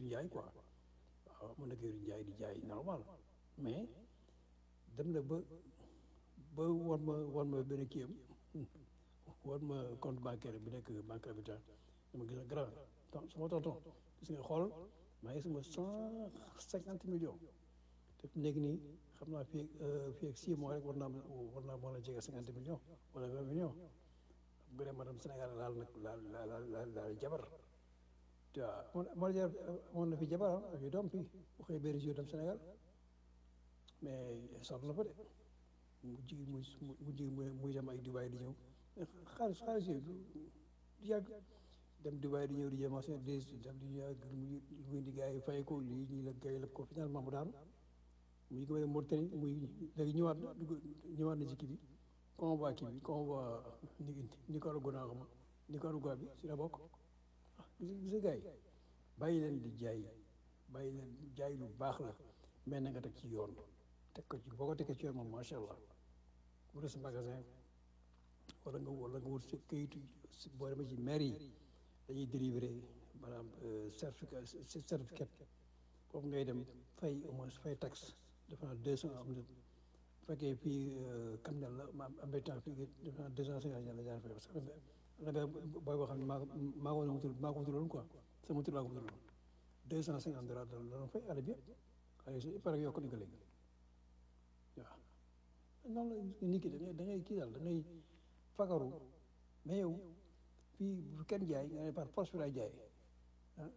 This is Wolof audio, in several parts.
jaay quoi waaw mu nekk di jaay di jaay normal mais dem na ba ba wan ma wan ma benn kii am wan ma compte bancaire bi nekk banque habitat dama gis grand donc sama tonton gis nga xool maa ngi sama cent cinquante millions te fi nekk nii xam naa fii ak fii ak six mois rek war naa war naa mën a jege cinquante millions wala vingt millions bu dee madame Sénégal laal nag laal laal laal laal jabar tu vois moo jar amoon na fi jabar ah ak yu doom fii bu xëy benn jour dem Sénégal mais sonn na fa de mu ji muy mu ji muy dem ay Dubaï di ñëw xaalis xaalis yooyu du yàgg dem Dubaï di ñëw di jéem a seen des dem di ñëw muy muy di gars yi fay ko lii ñii la gars yi la ko finalement mu daanu muy ko Mauritanie muy léegi ñëwaat na ñëwaat na ci kii bi convoi kii bi convoi ni Nicaragua naa xam Nicaragua bi si la bokk ah gis gis gars yi bàyyi leen di jaay bàyyi leen jaay lu baax la mais na nga teg ci yoon teg ko ci boo ko teggee ci yoon moom macha allah bu des magasin wala nga wala nga wut sa këyitu boo demee ci maire yi dañuy délivrer maanaam certificat certificat foofu ngay dem fay au moins fay taxe defe naa deux cent am na bu fekkee fii Kamel la ma am na temps fii defe naa deux cent cinquante la jaar fay parce que am na benn booy boo xam ne maa ko maa ko wutul maa ko wutaloon quoi sama tur laa ko wutaloon deux cent cinquante dollars la doon fay année bi yëpp xaalis il paraît que yokk nañ ko léegi waaw noonu la nit ki da ngay da ngay kii daal da ngay fagaru mais yow fii bu kenn jaay nga ne par force bi laay jaay ah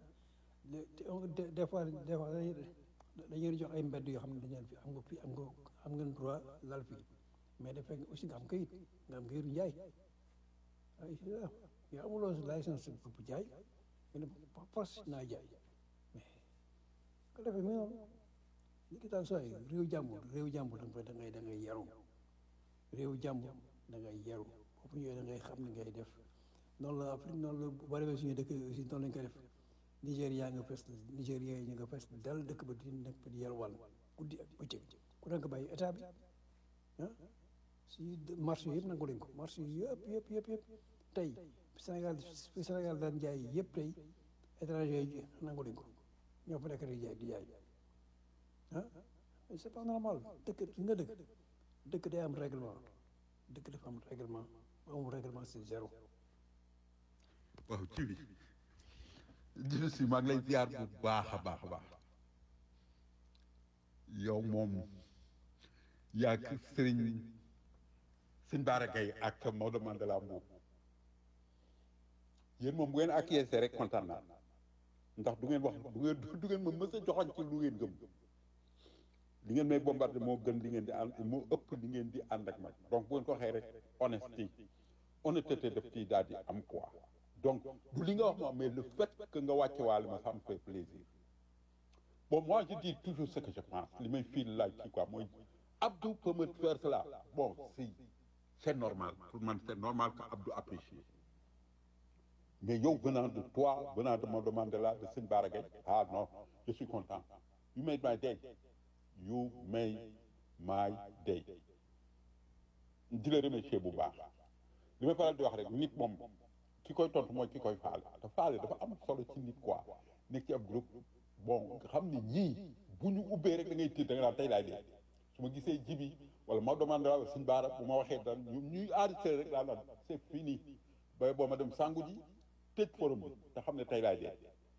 des fois des fois dañuy jox ay mbedd yoo xam ne dañu fi am nga fi am nga am ngeen droit lal fii mais dafay aussi nga am kayit nga am kayitu njaay ay yow amuloo licence bu jaay nga ne force naa jaay mais ko defee mais noonu li ki daal sooy réew jàmbur réew jàmbur da ngay da ngay da ngay yaru réew jàmbur da ngay yaru foofu ñëwee da ngay xam ni ngay def noonu la Afrique noonu la boo demee suñu dëkk aussi noonu lañ koy def Nigéria nga fes Nigéria yi ñu nga fes dal dëkk ba di nekk di yalwaan guddi ak bëccëg ku nekk bàyyi état bi ah si marché yëpp nangu lañ ko marché yëpp yëpp yëpp yëpp tey Sénégal fi Sénégal daan jaay yëpp tey étranger yi nangu lañ ko ñoo fa nekk di jaay di jaay ah c'est pas normal dëkk nga dëkk dëkk day am règlement dëkk dafa am règlement amul règlement c'est zéro waaw ci bi jibi si maa ngi lay ziar bu baax a baax a baax yow moom yaa ngi sëriñ sëñ Bara Gaye ak Maodo Mandela Mbuub yéen moom bu ngeen acquiescé rek kontaan naa ndax du ngeen wax du ngeen du ngeen ma mës a joxoñ ci lu ngeen gëm li ngeen may bombardé moo gën li ngeen di ànd moo ëpp li ngeen di ànd ak man donc bu ngeen ko waxee rek honesty honnêteté daf ciy daal di am quoi donc du li nga wax moom mais le fait que nga wàcce waale ma ça me fait plaisir bon moi je dis toujours ce que je pense li may fii laaj kii quoi mooy Abdou peut me faire cela bon si c'est normal pour man c'est normal que Abdou apprécie mais yow venant de toi venant de Maodo Mandela de Sëñ Bara Gaye ah non je suis content you made my day you made my day di la remercier bu baax li may faral di wax rek nit moom ki koy tontu mooy ki koy faale te faale dafa am solo ci nit quoi nekk ci ab groupe bon nga xam ne ñii bu ñu ubbee rek da ngay tiit da nga naan tey laay dee su ma gisee jibi wala Maodo Mandela wala Sëñ Bara bu ma waxee daan ñu ñuy enregistré rek daa naan c'est fini bay boo ma dem sangu ji tëj forum bi te xam ne tey laay dee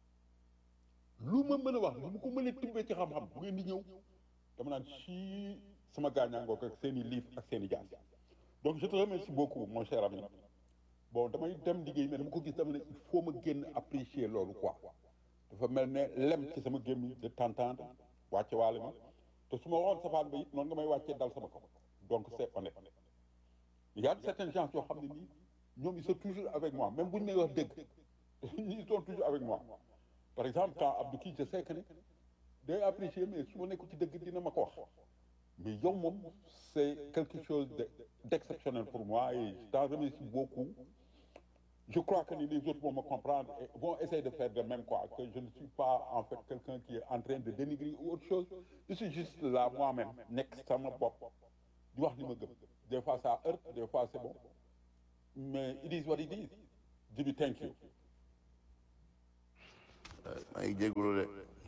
lu ma mën a wax lu mu ko mën a tibbee ci xam-xam bu ngeen di ñëw dama naan ci sama gaañaangoo ak seen i livre ak seen i jaas donc je te remercie beaucoup mon cher ami bon damay dem liggéey mais dama ko gis dama ne il faut ma génn apprécier loolu quoi dafa mel ne lem ci sama gémmiñ de t'entendre wàcce waale ma te su ma waxoon safaan ba it noonu nga may wàccee dal sama kaw donc c'est honnête il y a certaines gens yoo xam ne nii ñoom ils sont toujours avec moi même bu ñu may wax dëgg ils sont toujours avec moi par exemple quand Abdou kii je sais que ne day apprécier mais su ma nekkul ci dëgg dina ma ko wax mais yow moom c'est quelque chose de d'exceptionnel pour moi et je t'en remercie beaucoup je crois que les autres vont me comprendre et vont essayer de faire de même quoi que je ne suis pas en fait quelqu'un qui est en train de dénigrer ou autre chose je suis juste là moi-même nekk sama bopp di wax li ma gëm des fois ça heurte des fois c'est bon mais it is what it is Djibi thank you maa ngi jégalu de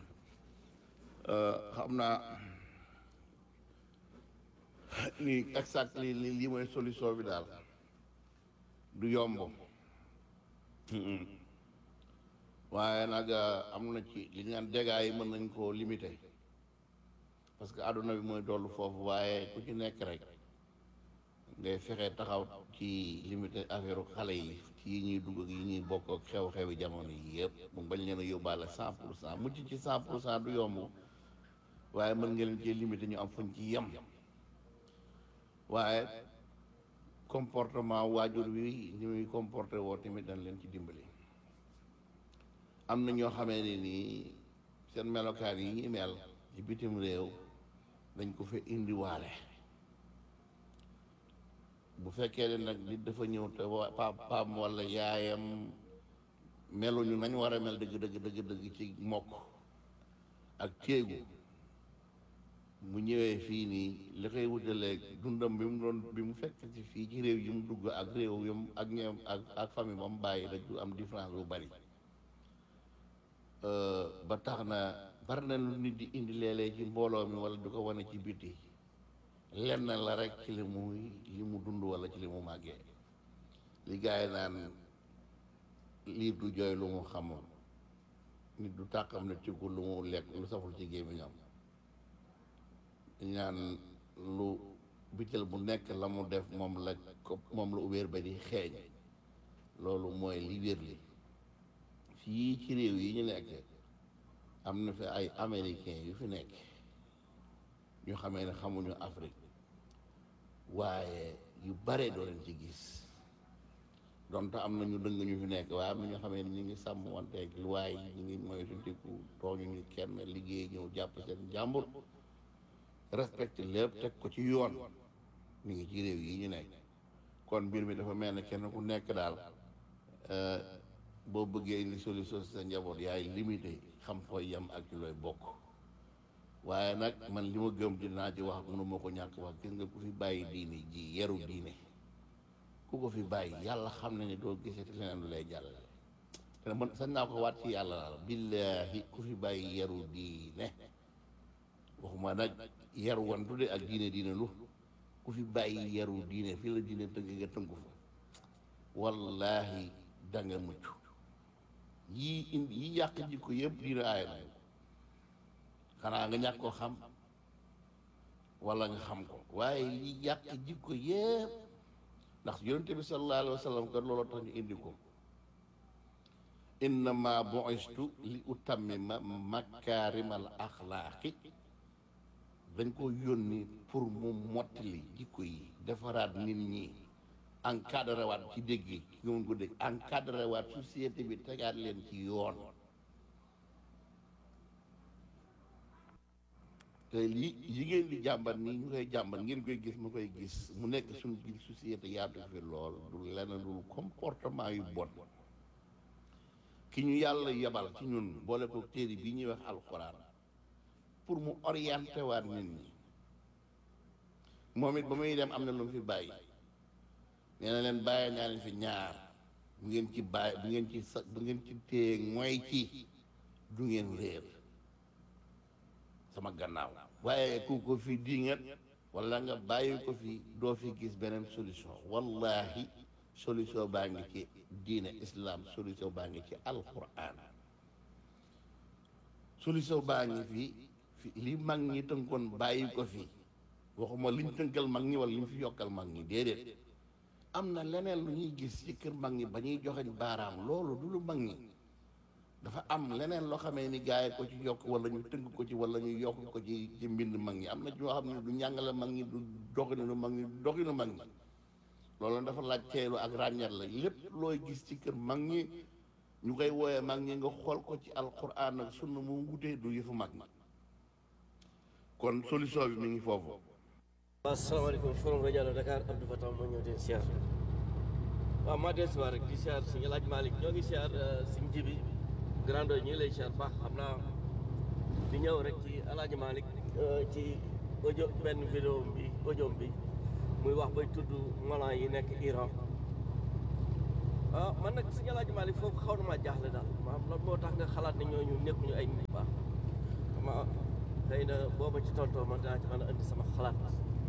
xam naa ni exactly li lii mooy solution bi daal du yomb waaye nag am na ci li ñu naan dégâts yi mën nañ koo limiter parce que àdduna bi mooy dollu foofu waaye ku ci nekk rek ngay fexe taxaw ci limiter affaire xale yi ci yi ñuy dugg ak yi ñuy bokk ak xew-xewi jamono yi yëpp mu bañ leen a yóbbaale cent pour cent mucc ci cent pour cent du yomb waaye mën nga leen cee limiter ñu am fuñ ci yem waaye comportement waajur wi ni muy comporté woo tamit dañ leen ci dimbali am na ñoo xamee ne nii seen melokaan yi ñuy mel ci bitim réew dañ ko fa indiwaale bu fekkee ne nag nit dafa ñëw te wa papaam walla yaayam meluñu nañ war a mel dëgg dëgg dëgg dëgg ci mokk ak téegu mu ñëwee fii nii li koy wutaleeg dundam bi mu doon bi mu fekk ci fii ci réew yi mu dugg ak réew yi mu ak ñoom ak ak famille ba mu bàyyi rek du am différence bu bari ba tax na bari na lu nit di indi léeg-léeg ci mbooloo mi wala du ko wane ci biti lenn la rek ci li muy li mu dund wala ci li mu màggee li gars yi naan liir du jooy lu mu xamul nit du tàqam ne ci ko lu mu lekk lu saful ci gémmiñam ñaan lu bitel bu nekk la mu def moom la ko moom la ubéer ba di xeeñ loolu mooy li wér li fii ci réew yi ñu nekk am na fi ay américain yu fi nekk ñu xamee ne xamuñu Afrique waaye yu bare doo leen ci gis donte am na ñu dëng ñu fi nekk waaye am na ñoo xamee ne ñu ngi sàmm wanteeg luwaay ñu ngi moytandiku tooñu ñu kenn liggéey ñëw jàpp seen jàmbur respecté lépp teg ko ci yoon mi ngi ci réew yi ñu nekk kon mbir mi dafa mel ne kenn ku nekk daal boo bëggee indi solution si sa njaboot yaay limité xam fooy yem ak ci looy bokk waaye nag man li ma gëm dinaa ci wax mënu ma ko ñàkk wax gis nga ku fi bàyyi diine ji yaru diine ku ko fi bàyyi yàlla xam na ne doo gisati leneen lu lay jàllale te man sañ naa ko waat ci yàlla la billaahi ku fi bàyyi yaru diine waxuma nag yaru wantu de ak diine diine lu ku fi bàyyi yaru diine fii la diine tënk nga tënku fa wallaahi danga mucc yii indi yi yàq jikko yëpp diine aaya na xanaa nga ñàkk koo xam wala nga xam ko waaye li yàq jikko yëpp ndax yonente bi sallallahu alayhi wa sallam kat looloo tax ñu indi ko innama bu'istu li utammima makaarimal axlaaqi dañ ko yónni pour mu mottali jikko yi defaraat nit ñi encadré waat ci dégg gi nga mun ko dégg encadré waat société bi tegaat leen ci yoon te li yi ngeen di jàmbat nii ñu koy jàmbat ngeen koy gis mu koy gis mu nekk suñu biir société yaatu fi lool du lenn dul comportement yu bon ki ñu yàlla yebal ci ñun boole ko téere bi ñuy wax alxuraan pour mu orienté waat nit ñi moom it ba muy dem am na lu mu fi bàyyi nee na leen bàyyi naa leen fi ñaar bu ngeen ci bàyyi bu ngeen ci sa bu ngeen ci téye mooy ci du ngeen réer sama gannaaw waaye ku ko fi dingat wala nga bàyyi ko fi doo fi gis beneen solution wallahi solution baa ngi ci diine islam solution baa ngi ci alquran solution baa ngi fi fi li mag ñi tënkoon bàyyi ko fi waxuma liñ tënkal mag ñi wala liñ fi yokkal mag ñi déedéet am na leneen lu ñuy gis ci kër mag ñi ba ñuy joxeñ baaraam loolu du lu mag ñi dafa am leneen loo xamee ni gaay ko ci yokk wala ñu tënk ko ci wala ñu yokk ko ci ci mbind mag ñi am na ñoo xam ne du njàngale mag ñi du doxinu mag ñi du doxinu mag ñi loolu dafa laaj teelu ak ràññat la lépp looy gis ci kër mag ñi ñu koy wooyee mag ñi nga xool ko ci alquran ak sunna mu wutee du yëfu mag ñi kon solution bi mi ngi foofu waaw asalaamaaleykum forum rajo Allo Dakar Abdou Fatah moo ñëw den siyaar waaw maa del siwaar rek di siyaar suñu laaj Malick ñoo ngi siyaar suñ jibi grando ñu ngi lay siyaar baax xam naa di ñëw rek ci alaaji Malick ci audio benn vidéo bi audio bi muy wax bay tudd molan yi nekk Iran ah man nag si Alaaji Maalik foofu xaw na maa jaaxle daal maanaam lan moo tax nga xalaat ne ñooñu nekkuñu ay nit yu baax ma xëy na booba ci tontoo man dinaa ci mën a indi sama xalaat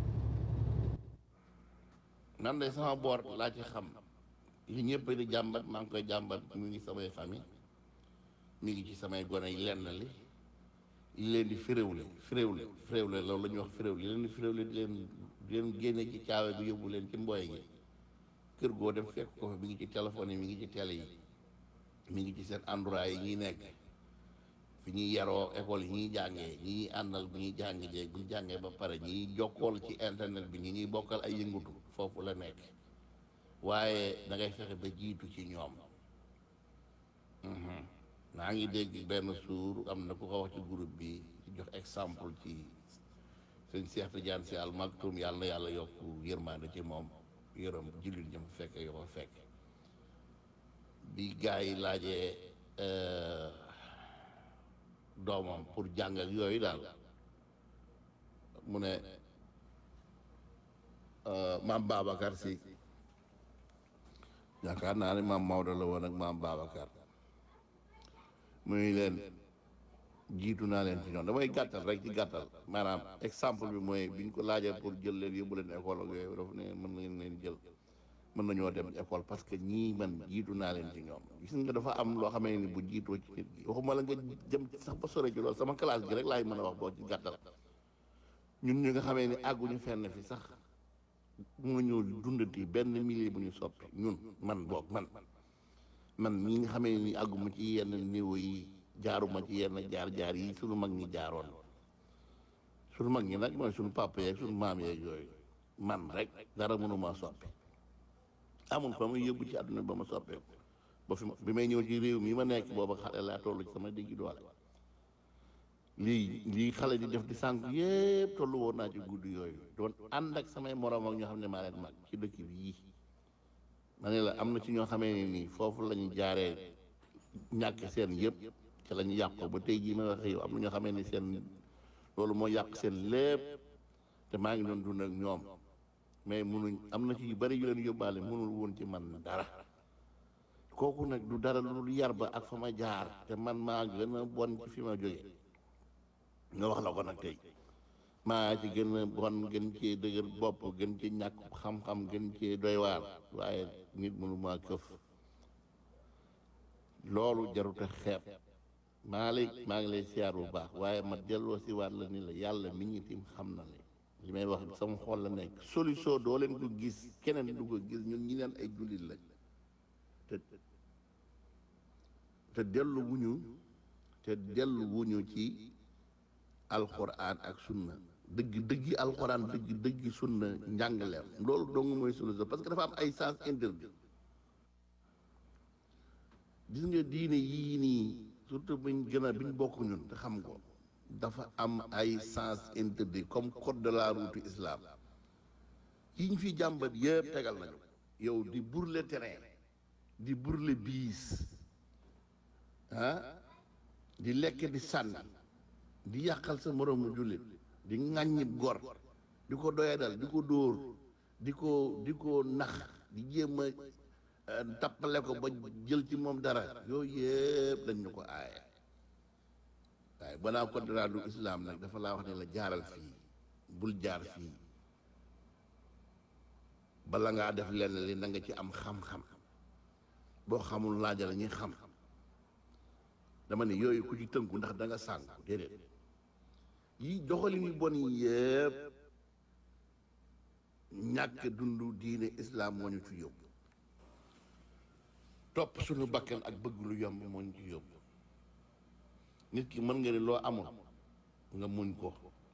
man de sama boor laa ci xam li ñëpp di jàmbat maa ngi koy jàmbat mi ngi samay famille mi ngi ci samay gone yi lenn li li leen di firéwle firéwle firéwle loolu la ñuy wax firéwle li leen di firéwle di leen di leen génne ci caawe bi yóbbu leen ci mbooy gi kër goo dem fekk ko fa mi ngi ci téléphone yi mi ngi ci télé yi mi ngi ci seen endroit yi ñuy nekk fi ñuy yaroo école yi ñuy jàngee ñi ñuy àndal bu ñuy jàng jeeg bu ñu jàngee ba pare ñi ñuy jokkool ci internet bi ñi ñuy bokkal ay yëngutu foofu la nekk waaye da ngay fexe ba jiitu ci ñoom Mhm. maa ngi dégg benn suur am na ku ko wax ci groupe bi ci jox exemple ci sëñ Cheikh Tidiane Sy Al Maktoum yàlla na yàlla yokk yërmande ci moom yërëm jullit ñam fekk yoo ko fekk bi gars yi laajee euh, doomam pour jàng ak yooyu daal mu ne euh, maam Babacar si yaakaar naa ne maam Maodo la woon ak maam Babacar muy leen jiitu naa leen ci ñoom damay gàttal rek ci gàttal maanaam exemple bi mooy biñ ko laajee pour jël leen yóbbu leen école ak yooyu dafa ne mën ngeen leen jël mën nañoo dem école parce que ñii man jiitu naa leen ci ñoom gis nga dafa am loo xamee ni bu jiitoo ci nit gi waxuma la nga jëm ci sax ba sore ci loolu sama classe gi rek laay mën a wax boo ci gàttal ñun ñi nga xamee ni àgguñu fenn fi sax mënuñu dundati benn milieu bu ñu soppi ñun man boog man man ñi nga xamee ni àgguma ci yenn niveau yi jaaruma ci yenn jaar-jaar yi suñu mag ñi jaaroon suñu mag ñi nag mooy suñu papa yeeg suñu maam yeeg yooyu man rek dara mënuma soppi amul fa muy yóbbu ci àdduna ba ma soppeeku ba fi ma bi may ñëw ci réew mi ma nekk booba xale laa toll ci sama diggi doole lii lii xale di def di sànq yépp tollu woon naa ci guddi yooyu doon ànd ak samay morom ak ñoo xam ne maa leen mag ci dëkk bi yii ma ne la am na ci ñoo xamee ne nii foofu la ñu jaaree ñàkk seen yëpp ci la ñu yàqu ba tey jii ma wax yow am na ñoo xamee ne seen loolu moo yàq seen lépp te maa ngi doon dund ak ñoom mais munuñ am na ci yu bari yu leen yóbbaale munul woon ci man dara kooku nag du dara lu dul yar ba ak fa ma jaar te man maa gën a bon ci fi ma jóge nga wax la ko nag tey maa ci gën a bon gën cee dëgër bopp gën ci ñàkk xam-xam gën cee doy waar waaye nit mënu maa këf loolu jarut a xeeb maa lay maa ngi lay siyaar bu baax waaye ma delloo si waat la ni la yàlla mi ñi tim xam na ne li may wax sama xol la nekk solution doo leen ko gis keneen du ko gis ñun ñi neen ay jullit lañ te te dellu wuñu te dellu wuñu ci alxuraan ak sunna dëgg dëggi alxuraan dëgg dëggi sunna njàngaleem loolu dong mooy solution parce que dafa am ay sens interdit gis nga diine yii nii surtout buñ gën a biñ bokk ñun te xam ko dafa am ay sens interdit comme code de la route islam yi ñu fi jàmbat yëpp tegal nañu yow di burle terrain di burle biis ah di lekk di sànni di yàqal sa moroomu jullit di ŋàññib gor di ko doyadal di ko dóor di ko di ko nax di jéem a tappale ko ba jël ci moom dara yooyu yëpp dañ ñu ko aaye waaye banaa code de la route islam nag dafa laa wax ne la jaaral fii bul jaar fii bala ngaa def lenn li na nga ci am xam-xam boo xamul laajal ñi xam dama ne yooyu ku ci tënku ndax da nga sànku déedéet yi doxalin yu bon yi yëpp ñàkk dund diine islam moo ñu ci yóbbu topp suñu bakkan ak bëgg lu yomb moo ñu ci yóbbu nit ki mën nga ne loo amul nga muñ ko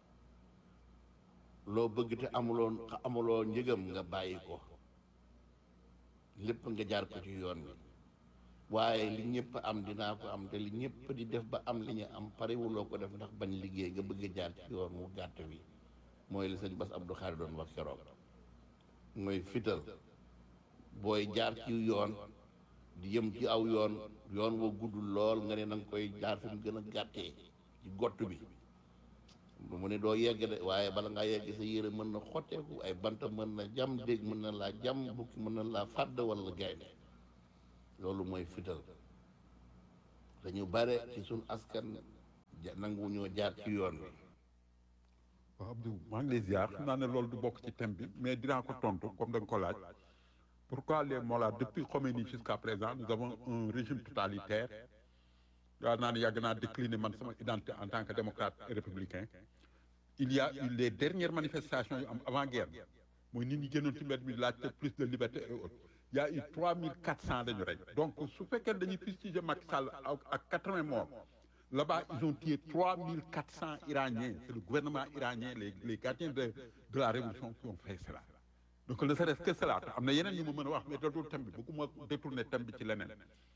loo bëgg te amuloo amuloo njëgam nga bàyyi ko lépp nga jaar ko ci yoon bi waaye li ñëpp am dinaa ko am te li ñëpp di def ba am li ñu am parewuloo ko def ndax bañ liggéey nga bëgg a jaar ci yoon mu gàtt wi mooy li sëñ Bass Abdou Khadre doon wax keroog mooy fital booy jaar ci yoon di yëm ci aw yoon yoon woo gudd lool nga ne na nga koy jaar fi mu gën a gàttee ci gott bi mu ne doo yegg de waaye bala ngaa yegg sa yére mën na xotteeku ay banta mën na jam dégg mën na laa jam bukki mën na laa fàdd wala gaynde loolu mooy fital dañu bare ci suñ askan ja- nangu ñoo jaar ci yoon bi waaw Abdou maa ngi lay ziar xam naa ne loolu du bokk ci thème bi mais dinaa ko tontu comme da nga ko laaj pourquoi les Mollahs depuis Khomeini jusqu'à présent nous avons un régime totalitaire daa naa ne yàgg naa décliner man sama identité en tant que démocrate et républicain il y a eu les dernières manifestations yu am avant guerre mooy nit ñi génnoon ci mbedd mi laaj te plus de liberté et autres il y a eu 3400 dañu rey donc su fekkee dañuy fustiger Macky Sall ak ak 80 morts là-bas ils ont tué 3400 Iraniens c'est le gouvernement iranien les les gardiens de de la révolution qui ont fait cela donc ne serait-ce que cela te am na yeneen yu ma mën a wax mais dootul thème bi bëgguma détourner thème bi ci leneen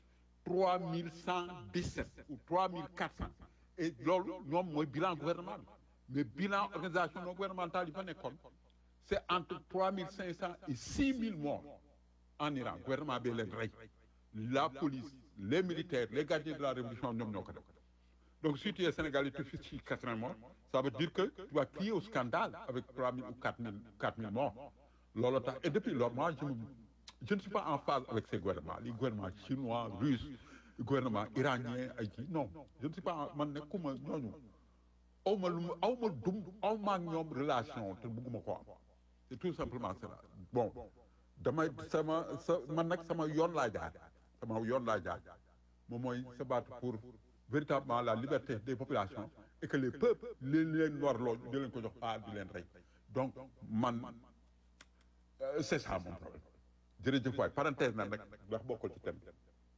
3117 ou 3400 et loolu ñoom mooy bilan gouvernement bi mais bilan organisation non gouvernementale yi fa nekkoon c'est entre 3500 et 6000 morts en Iran gouvernement bi leen rey la police les militaires les gardiens de la révolution ñoom ñoo ko def donc si tu es Sénégalais tu fais ci 80 morts ça veut dire que tu vas crier au scandale avec 3000 ou 4000 4000 morts loolu tax et depuis lors moi je me- je ne suis pas en phase avec ces gouvernements les gouvernements chinois russes gouvernement iranien ay kii non je ne suis pas en- man nekkuma ñooñu aw ma lu mu aw ma dum aw ma ak ñoom relation te bëgguma ko am c'est tout simplement cela bon damay sama sa man nag sama yoon laa jaar sama yoon laa jaar moom mooy se battre pour véritablement la liberté des populations et que les peuples li leen warloo di leen ko jox pas di leen rey donc man euh, c'est ça mon problème jërëjëf waay parenthèse na nag ndax bokkul ci thème bi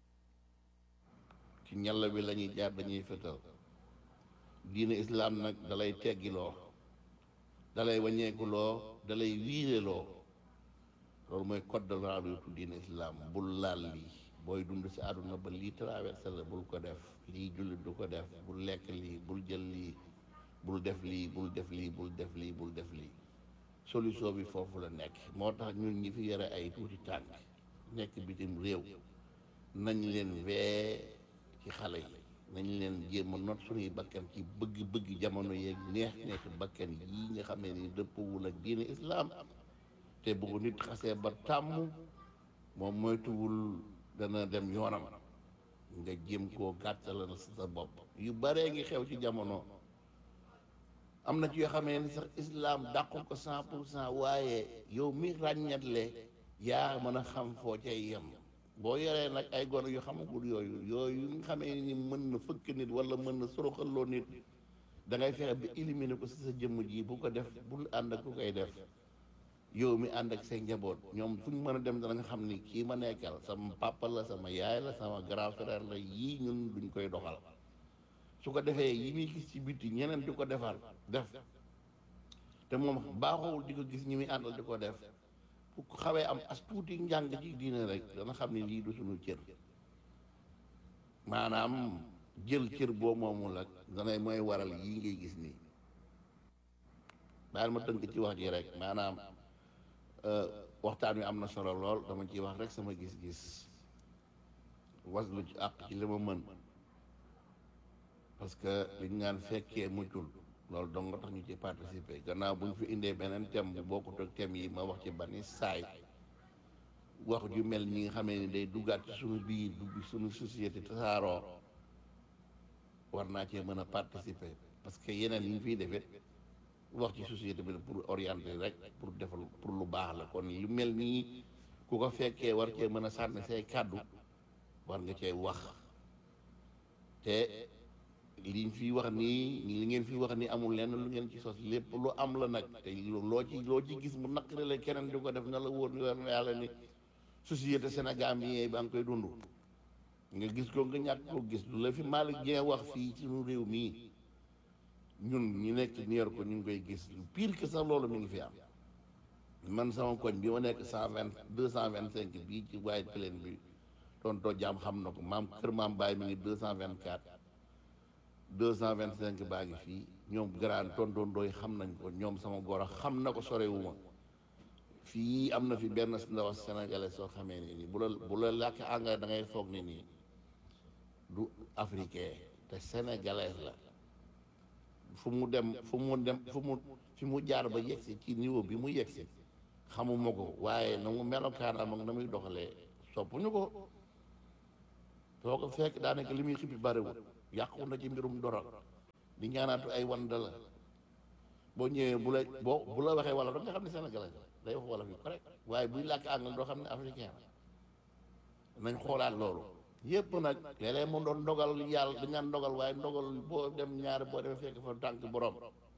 ci ñalla bi la ñuy jaar dañuy fetal diine islaam nag dalay teggiloo dalay wàññeekuloo dalay wiireloo loolu mooy code de la route diine islaam bul laal lii booy dund si àdduna ba lii traversé la bul ko def lii jullit du ko def bul lekk lii bul jël lii bul def lii bul def lii bul def lii bul def lii solution bi foofu la nekk moo tax ñun ñi fi yore ay tuuti tànk nekk bitim réew nañ leen wee ci xale yi nañ leen jéem a not suñuy bakkan ci bëgg-bëgg jamono yeeg neex neex bakkan yii nga xam ne ni dëppwul ak diine islaam te bu ko nit xasee ba tàmm moom moytuwul dana dem yoonam nga jéem koo gàttalal sa bopp yu baree ngi xew ci jamono am na ci yoo xamee ni sax islaam dàqul ko cent pour cent waaye yow mi ràññatle yaa mën a xam foo cay yem boo yoree nag ay gone yu xamagul yooyu yooyu nga xamee ni mën na fëkk nit wala mën na soroxaloo nit da ngay fexe ba éliminer ko si sa jëmm ji bu ko def bul ànd ak ku koy def yow mi ànd ak say njaboot ñoom fu ñu mën a dem dana nga xam ni kii ma nekkal sama papa la sama yaay la sama grand frère la yii ñun duñ koy doxal su ko defee yi muy gis ci biti ñeneen di ko defal def te moom baaxowul di ko gis ñi muy àndal di ko def bu ko xawee am as tuuti njàng ci diine rek dana xam ne lii du suñu cër maanaam jël cër boo moomul ak danay mooy waral yii ngay gis nii daal ma tënk ci wax ji rek maanaam waxtaan wi am na solo lool dama ciy wax rek sama gis-gis waslu ci àq ci li ma mën parce que liñ naan fekkee muccul loolu dong nga tax ñu ci participer gannaaw bu ñu fi indee beneen thème bu bokkut ak thème yi ma wax ci bani saay wax ju mel ñi nga xamee ni day duggaat ci suñu biir dugg suñu société tasaaroo war naa cee mën a participer parce que yeneen yi ñu fiy defet wax ci société bi pour orienter rek pour defal pour lu baax la kon lu mel nii ku ko fekkee war cee mën a sànni say kàddu war nga cee wax te liñ fi wax nii li ngeen fi wax nii amul lenn lu ngeen ci sos lépp lu am la nag te loo ci loo ci gis mu naqari la keneen di ko def na la wóor ni war na yàlla ni société Sénégal bi ba nga koy dund nga gis ko nga ñàkk ko gis lu la fi Malick Dieng wax fii ci suñu réew mii ñun ñu nekk New York ko ñu ngi koy gis lu pire que sax loolu mi ngi fi am man sama koñ bi ma nekk cent vingt deux cent vingt cinq bii ci White Plain bi tontoo jaam xam na ko maam kër maam Baye mi ngi deux cent vingt quatre deux cent vingt cinq baa ngi fii ñoom grand tonton ndooy xam nañ ko ñoom sama goro xam na ko sorewuma fii am na fi benn ndaw sénégalais soo xamee ni nii bu la bu la làkk anglais da ngay foog ni nii du africain te sénégalais la fu mu dem fu mu dem fu mu fi mu jaar ba yegsi ci niveau bi mu yegsi xamuma ko waaye na mu melokaanam ak na muy doxalee soppuñu ko foo ko fekk daanaka li muy xippi bariwul yàqu na ci mbirum dorog di ñaanaatu ay wanda la boo ñëwee bu la boo bu la waxee wala da nga xam ne sénégalais day wax wala fi correct waaye buy làkk anglais doo xam ne africain nañ xoolaat loolu yëpp nag léeg-léeg mu doon ndogal yàlla dañ naan ndogal waaye ndogal boo dem ñaari boo demee fekk fa tànk borom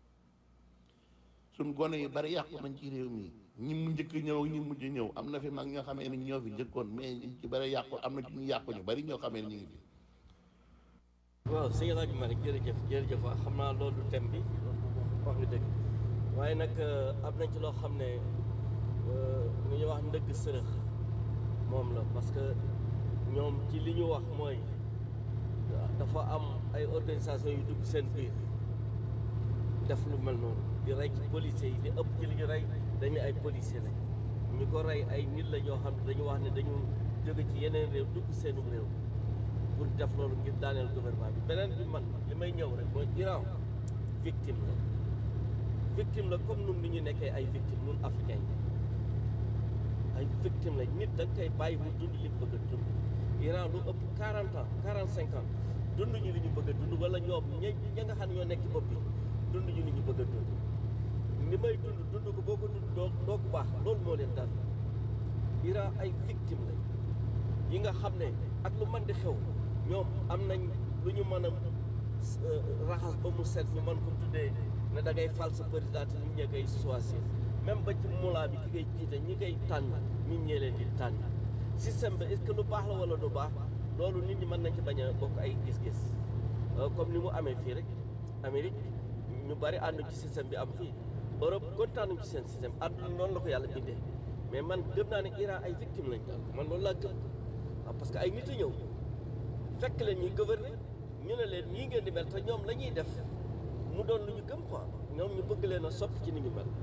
suñ gone yu bari yàqu nañ ci réew mi ñi mu njëkk ñëw ak ñi mujj ñëw am na fi mag ñoo xamee ni ñoo fi njëkkoon mais ñi ci bari yàqu am na ci ñu yàqu ñu bari ñoo xamee ni ñu ngi fi waaw sëñ El Hadj Malick jërëjëf jërëjëf waaw xam naa loolu du thème bi wax nga dëgg waaye nag am na ci loo xam ne lu ñuy wax ndëgg sërëx moom la parce que ñoom ci li ñu wax mooy dafa am ay organisation yu dugg seen biir def lu mel noonu di rey ci policiers yi di ëpp ci li ñu rey dañu ay policiers lañ ñu ko rey ay nit la ñoo xam ne dañu wax ne dañu jóge ci yeneen réew dugg seenum réew pour def loolu ngir daaneel gouvernement bi beneen bi man li may ñëw rek mooy Iran victime la victime la comme nun ni ñu nekkee ay victime nun africain yi ay victime la nit da nga koy bàyyi mu dund li mu bëgg a dund Iran lu ëpp 40 ans 45 ans dund ñu li ñu bëgg a dund wala ñoom ña ña nga xam ne ñoo nekk ci bopp bi dund ñu li ñu bëgg a dund li may dund dund ko boo ko dund doo doo ko baax loolu moo leen dal Iran ay victime lañ yi nga xam ne ak lu mën di xew ñoom am nañ lu ñu mën a raxas ba mu set ñu mën ko tuddee ne da ngay fal sa président te nit ñee koy choisir même ba ci mulaa bi ki ngay jiite ñi koy tànn nit ñee leen di tànn système bi est-ce que lu baax la wala du baax loolu nit ñi mën nañ ci bañ a bokk ay gis-gis comme ni mu amee fii rek Amérique ñu bari ànd ci système bi am fii Europe kontaanuñ ci seen système àdduna noonu la ko yàlla bindee mais man gëm naa ne Iran ay victime lañ daal man loolu laa gëm waaw parce que ay nit a ñëw fekk leen ñuy gouverner ñu ne leen ñii ngeen di mel te ñoom la ñuy def mu doon lu ñu gëm quoi ñoom ñu bëgg leen a soppi ci ni ñu mel.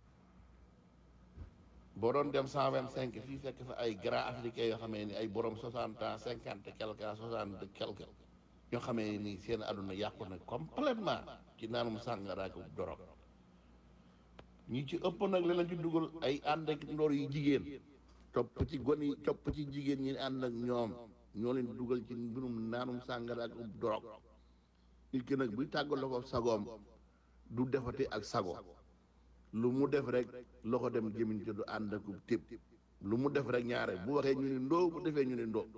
boo doon dem cent vingt cinq fii fekk fa ay grands africains yoo xamee ni ay borom soixante ans cinquante quelque ans soixante quelque ñoo xamee ni seen àdduna yàqu na complètement ci naanum sàngara ak dorog ñi ci ëpp nag li lañ ci dugal ay ànd ak ndoor yu jigéen topp ci gon yi topp ci jigéen ñi ànd ak ñoom ñoo leen dugal ci mbirum naanum sàngara ak dorog nit ki nag buy tàggaloo ko sagoom du defati ak sago lu mu def rek loxo dem gémmiñ te du ànd ak tëb lu mu def rek ñaare bu waxee ñu ne ndoo bu defee ñu ne ndoo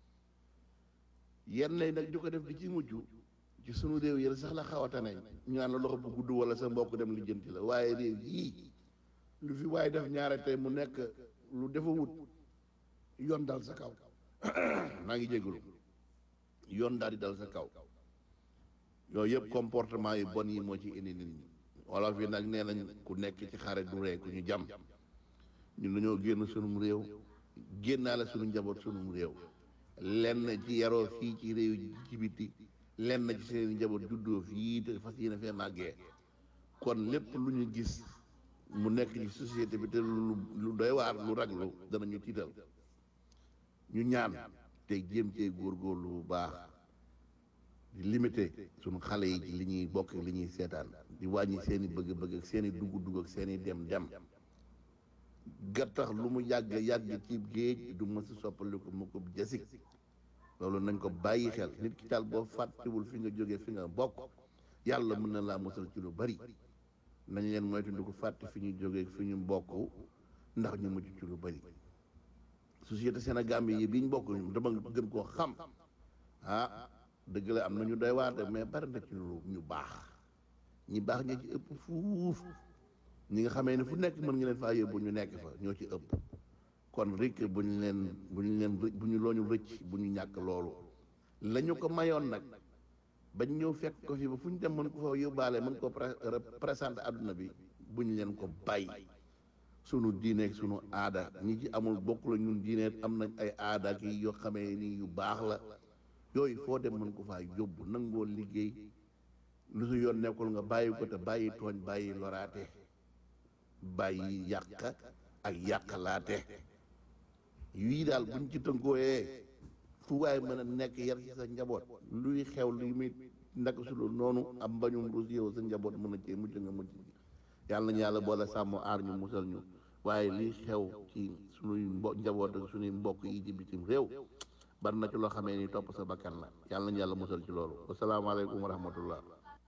yenn nag di ko def di ci mujj ci sunu réew yi sax la xawata nañ ñu naan la loxo bu gudd wala sa mbokk dem lijjanti la waaye réew yii lu fi waaye def ñaare tey mu nekk lu defa wut yoon dal sa kaw maa ngi jégalu yoon daal di dal sa kaw yooyu yëpp comportement yu bon yi moo ci indi nit ñi wolof yi nag nee nañ ku nekk ci xare du ree ku ñu jam ñun dañoo génn sunum réew génnaale sunu njaboot sunum réew lenn ci yaroo fii ci réew ci biti lenn ci seen njaboot juddoo fii te fas yéene fee màggee kon lépp lu ñu gis mu nekk ci société bi te lu lu doy waar lu raglu danañu tiital ñu ñaan te jéem cee góorgóorlu bu baax di limité suñu xale yi ci li ñuy bokk li ñuy seetaan di wàññi seen i bëgg-bëgg ak seen i dugg-dugg ak seen i dem-dem gattax lu mu yàgg yàgg ci géej du mës a soppaliku mu ko jasik loolu nañ ko bàyyi xel nit ki daal boo fàttewul fi nga jógee fi nga bokk yàlla mën na laa mosal ci lu bari nañ leen moytu di ko fàtte fi ñu jógee fi ñu bokk ndax ñu mucc ci lu bari société Sénégal yi bi ñu bokk dama gën koo xam ah dëgg la am na ñu doy waar de mais bari na ci lu ñu baax ñi baax ñi ci ëpp fuuf ñi nga xamee ne fu nekk mën nga leen faa yóbbu ñu nekk fa ñoo ci ëpp kon rek bu ñu leen bu ñu leen bu ñu looñu rëcc bu ñu ñàkk loolu la ñu ko mayoon nag bañ ñëw fekk ko fi ba fu ñu dem mën ko fa yóbbaale mën ko présenté àdduna bi bu ñu leen ko bàyyi sunu diine ak sunu aada ñi ci amul bokk la ñun diine am nañ ay aada ki yoo xamee ni yu baax la yooyu foo dem mën ko faa yóbbu nangoo liggéey lu su yoon nekkul nga bàyyi ko te bàyyi tooñ bàyyi loraate bàyyi yàq ak yàqalaate yii daal buñ ci tënkooyee fu waay mën a nekk yar ci sa njaboot luy xew luy muy naka su dul noonu am mbañum rus yow sa njaboot mën a cee mucc nga mucc yàlla nañu yàlla boole sàmm aar ñu musal ñu waaye liy xew ci sunuy mbo njaboot ak sunuy mbokk yi ci bitim réew bari na ci loo xamee ni topp sa bakkan la yàlla nañu yàlla musal ci loolu wasalaamaaleykum wa rahmatullah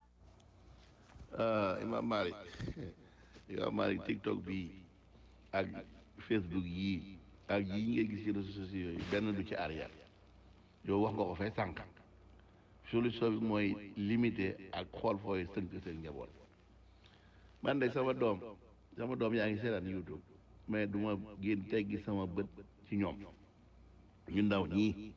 Imam Malik Imam Malik TikTok bi ak Facebook yii ak yii ngay gis ci réseaux sociaux yi benn du ci arrière yow wax nga ko fay sànq solution bi mooy limité ak xool fooy sënk seen njaboot man de sama doom sama doom yaa ngi seetaan YouTube mais du ma génn teggi sama bët ci ñoom ñu ndaw ñii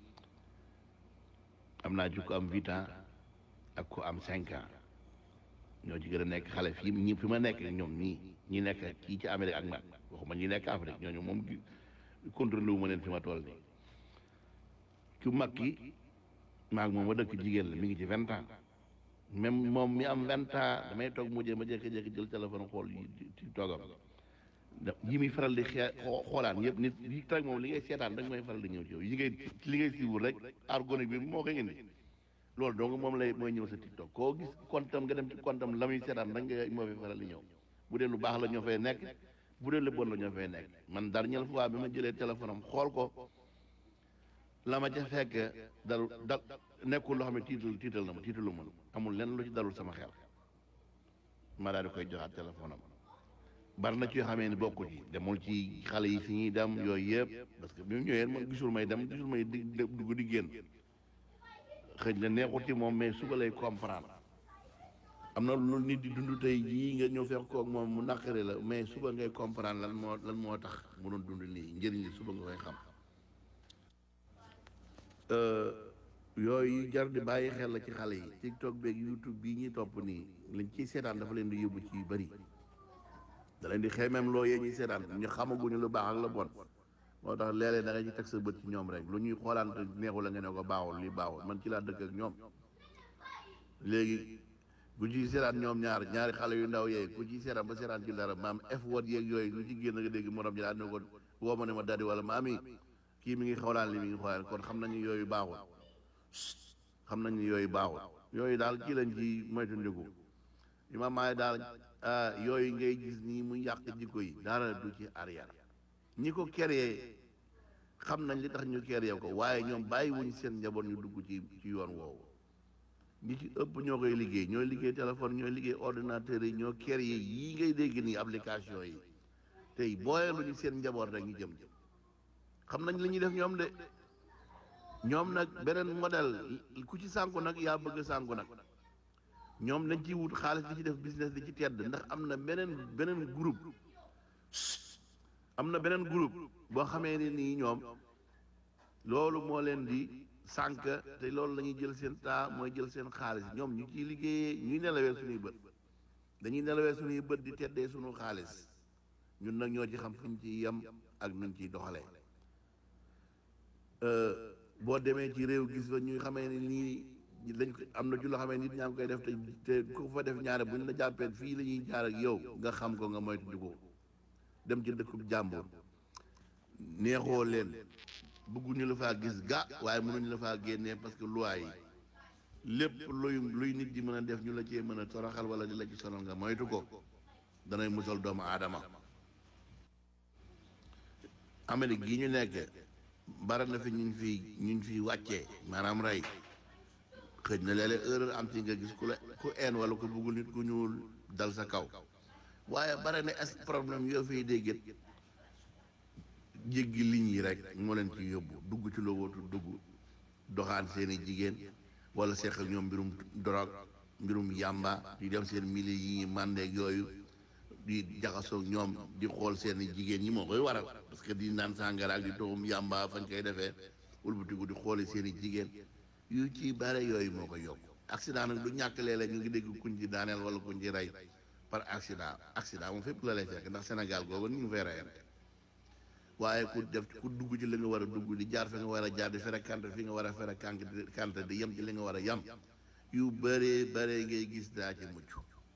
am naa ci ko am huit ans ak ko am cinq ans ñoo ci gën a nekk xale fii ñi fi ma nekk ñoom ñii ñi nekk kii ci Amérique ak man waxuma ñi nekk Afrique ñooñu moom contrôlé wu ma leen fi ma toll nii ku mag ki maag moom ma dëkk jigéen la mi ngi ci vingt ans même moom mi am vingt ans damay toog mujjee ma jékki-jékki jël téléphone xool yi ci toogam da yi muy faral di xee xoolaan yëpp nit yi tag moom li ngay seetaan rek mooy faral di ñëw ci yow yi ngay li ngay siiwul rek argonique bi moo koy indi loolu donc moom lay mooy ñëw sa TikTok koo gis kontam nga dem ci kontam la muy seetaan rek nga moo fi faral di ñëw bu dee lu baax la ñoo fay nekk bu dee lu bon la ñoo fay nekk man dernière fois bi ma jëlee téléphone am xool ko la ma ca fekk dalu dal nekkul loo xam ne tiital tiital na ma tiitalu ma amul lenn lu ci dalul sama xel ma daal di koy joxaat téléphone am bari na ci yoo xamee ni bokku ci demul ci xale yi fi ñuy dem yooyu yëpp parce que bi mu ñëwee man gisul may dem gisul may di dugg di génn xëy na neexul ci moom mais suba lay comprendre am na lu nit di dund tey jii nga ñëw fekk koog moom mu naqari la mais suba ngay comprendre lan moo lan moo tax mu doon dund nii njëriñ li suba nga koy xam yooyu jar di bàyyi xel la ci xale yi TikTok beeg YouTube bii ñuy topp nii liñ ciy seetaan dafa leen di yóbbu ci yu bëri da leen di xeymem loo yee ñuy seetaan ñu xamaguñu lu baax ak la bon moo tax léeg-léeg da nga ci teg sa bët ci ñoom rek lu ñuy xoolaante neexul la nga ne ko baaxul lii baaxul man ci laa dëkk ak ñoom léegi ku ci seetaan ñoom ñaar ñaari xale yu ndaw yee ku ci seetaan ba seetaan ci dara maam f word yeeg yooyu lu ci génn nga dégg morom ji daal ne ko woo ma ne ma daddi wala maami kii mi ngi xoolaan li mi ngi xoolaan kon xam nañu yooyu baaxul xam nañu yooyu baaxul yooyu daal ci lañ ci moytandiku imaam maay daal yooyu ngay gis nii mu yàq jikko yi dara du ci arrière ñi ko créé xam nañ li tax ñu créé ko waaye ñoom bàyyi wuñ seen njaboot ñu dugg ci ci yoon woowu ñi ci ëpp ñoo koy liggéey ñooy liggéey téléphone ñooy liggéey ordinateur yi ñoo créé yii ngay dégg nii application yi tey booyee lu ñu seen njaboot rek ñu jëm xam nañ li ñuy def ñoom de ñoom nag beneen modèle ku ci sànku nag yaa bëgg sànku nag ñoom dañ ciy wut xaalis di ci def business di ci tedd ndax am na beneen beneen groupe am na beneen groupe boo xamee ne nii ñoom loolu moo leen di sànk te loolu la ñuy jël seen taa mooy jël seen xaalis ñoom ñu ciy liggéeyee ñuy nelawee suñuy bët dañuy nelawee suñuy bët di teddee suñu xaalis ñun nag ñoo ci xam fuñ ci yem ak nuñ ciy doxalee boo demee ci réew gis fa ñuy xamee ne nii dañ ko am na ci loo xamee nit ñaa ngi koy def te te ku fa def ñaare buñ la jàppee fii la ñuy jaar ak yow nga xam ko nga moytu ko dem ci dëkkub jàmbur neexoo leen bëgguñu la faa gis ga waaye mënuñu la faa génnee parce que loi yi lépp luy luy nit di mën a def ñu la cee mën a toroxal wala di la ci sonal nga moytu ko danay musal doomu aadama Amérique gi ñu nekk bara na fi ñu fi ñu fi wàccee maanaam rey xëj na léeg-léeg erreur am ci nga gis ku la ku een wala ku bëggul nit ku ñuul dal sa kaw waaye bare na est problème yoo fiy dégget jéggi ligne yi rek moo leen ci yóbbu dugg ci lowootu dugg doxaan seeni jigéen wala seex ak ñoom mbirum drogue mbirum yàmba di dem seen mili yi màndeeg yooyu di jaxasoog ñoom di xool seeni jigéen ñi moo koy waral parce que di naan sàngara ak di toxum yàmba fañ koy defee wëlbatiku di xooli seeni jigéen yu ci bare yooyu moo koy yokk accident nag du ñàkk léeg-léeg nga ngi dégg kuñ ci daaneel wala kuñ ci rey par accident accident moom fépp la lay fekk ndax Sénégal googu ñu ngi fay reyante waaye ku def ku dugg ci li nga war a dugg di jaar fi nga war a jaar di fréquente fi nga war a fréquente di yem ci li nga war a yem yu bëree bëree ngay gis daa ci mucc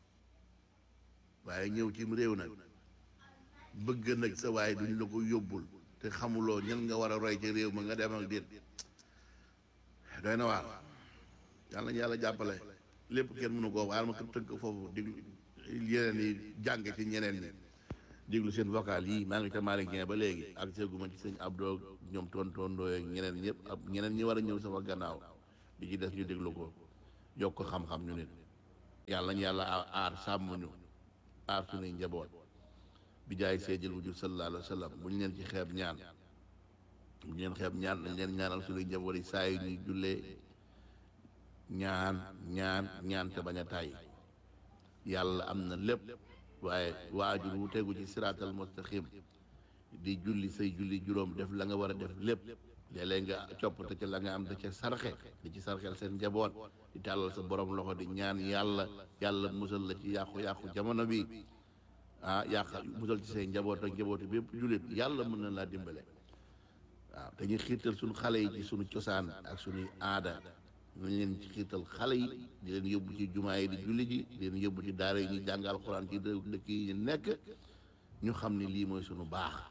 waaye ñëw cim réew nag bëgg nag sa waaye duñ la ko yóbbul te xamuloo ñan nga war a roy ci réew ma nga dem ak déet doy na waar yàlla nañu yàlla jàppale lépp kenn mënu koo waal ma ko tënk foofu di yeneen yi jàng ci ñeneen ñi déglu seen vocal yi maa ngi ca Malick Dieng ba léegi ak seeguma ci sëñ Abdou ñoom tontondoo ak ñeneen ñëpp ak ñeneen ñi war a ñëw sama gannaaw di ci des ñu déglu ko yokk ko xam-xam ñu nit yàlla ñu yàlla aar sàmm ñu aar suñuy njaboot bi jaay seydil wujud sallallahu alayhi wa sallam bu ñu leen ci xeeb ñaan bu ñu leen xeeb ñaan dañ leen ñaanal suñuy njaboot yi saa yu ñuy jullee ñaan ñaan ñaan te bañ a tàyyi yàlla am na lépp waaye waajur wu tegu ci siraatal mustaqim di julli say julli juróom def la nga war a def lépp léeg-léeg nga coppate ca la nga am da ca sarxe di ci sarxel seen njaboot di tàllal sa borom loxo di ñaan yàlla yàlla musal la ci yàqu-yàqu jamono bi ah yàq musal ci say njaboot ak njabootu bépp jullit yàlla mën na laa dimbale waaw te ñu xiirtal suñu xale yi ci suñu cosaan ak suñuy aada ñu leen ci xiirtal xale yi di leen yóbbu ci jumaa yi di julli ji di leen yóbbu ci daara yi ñuy jàng alxuraan ci dëkk yi ñu nekk ñu xam ni lii mooy suñu baax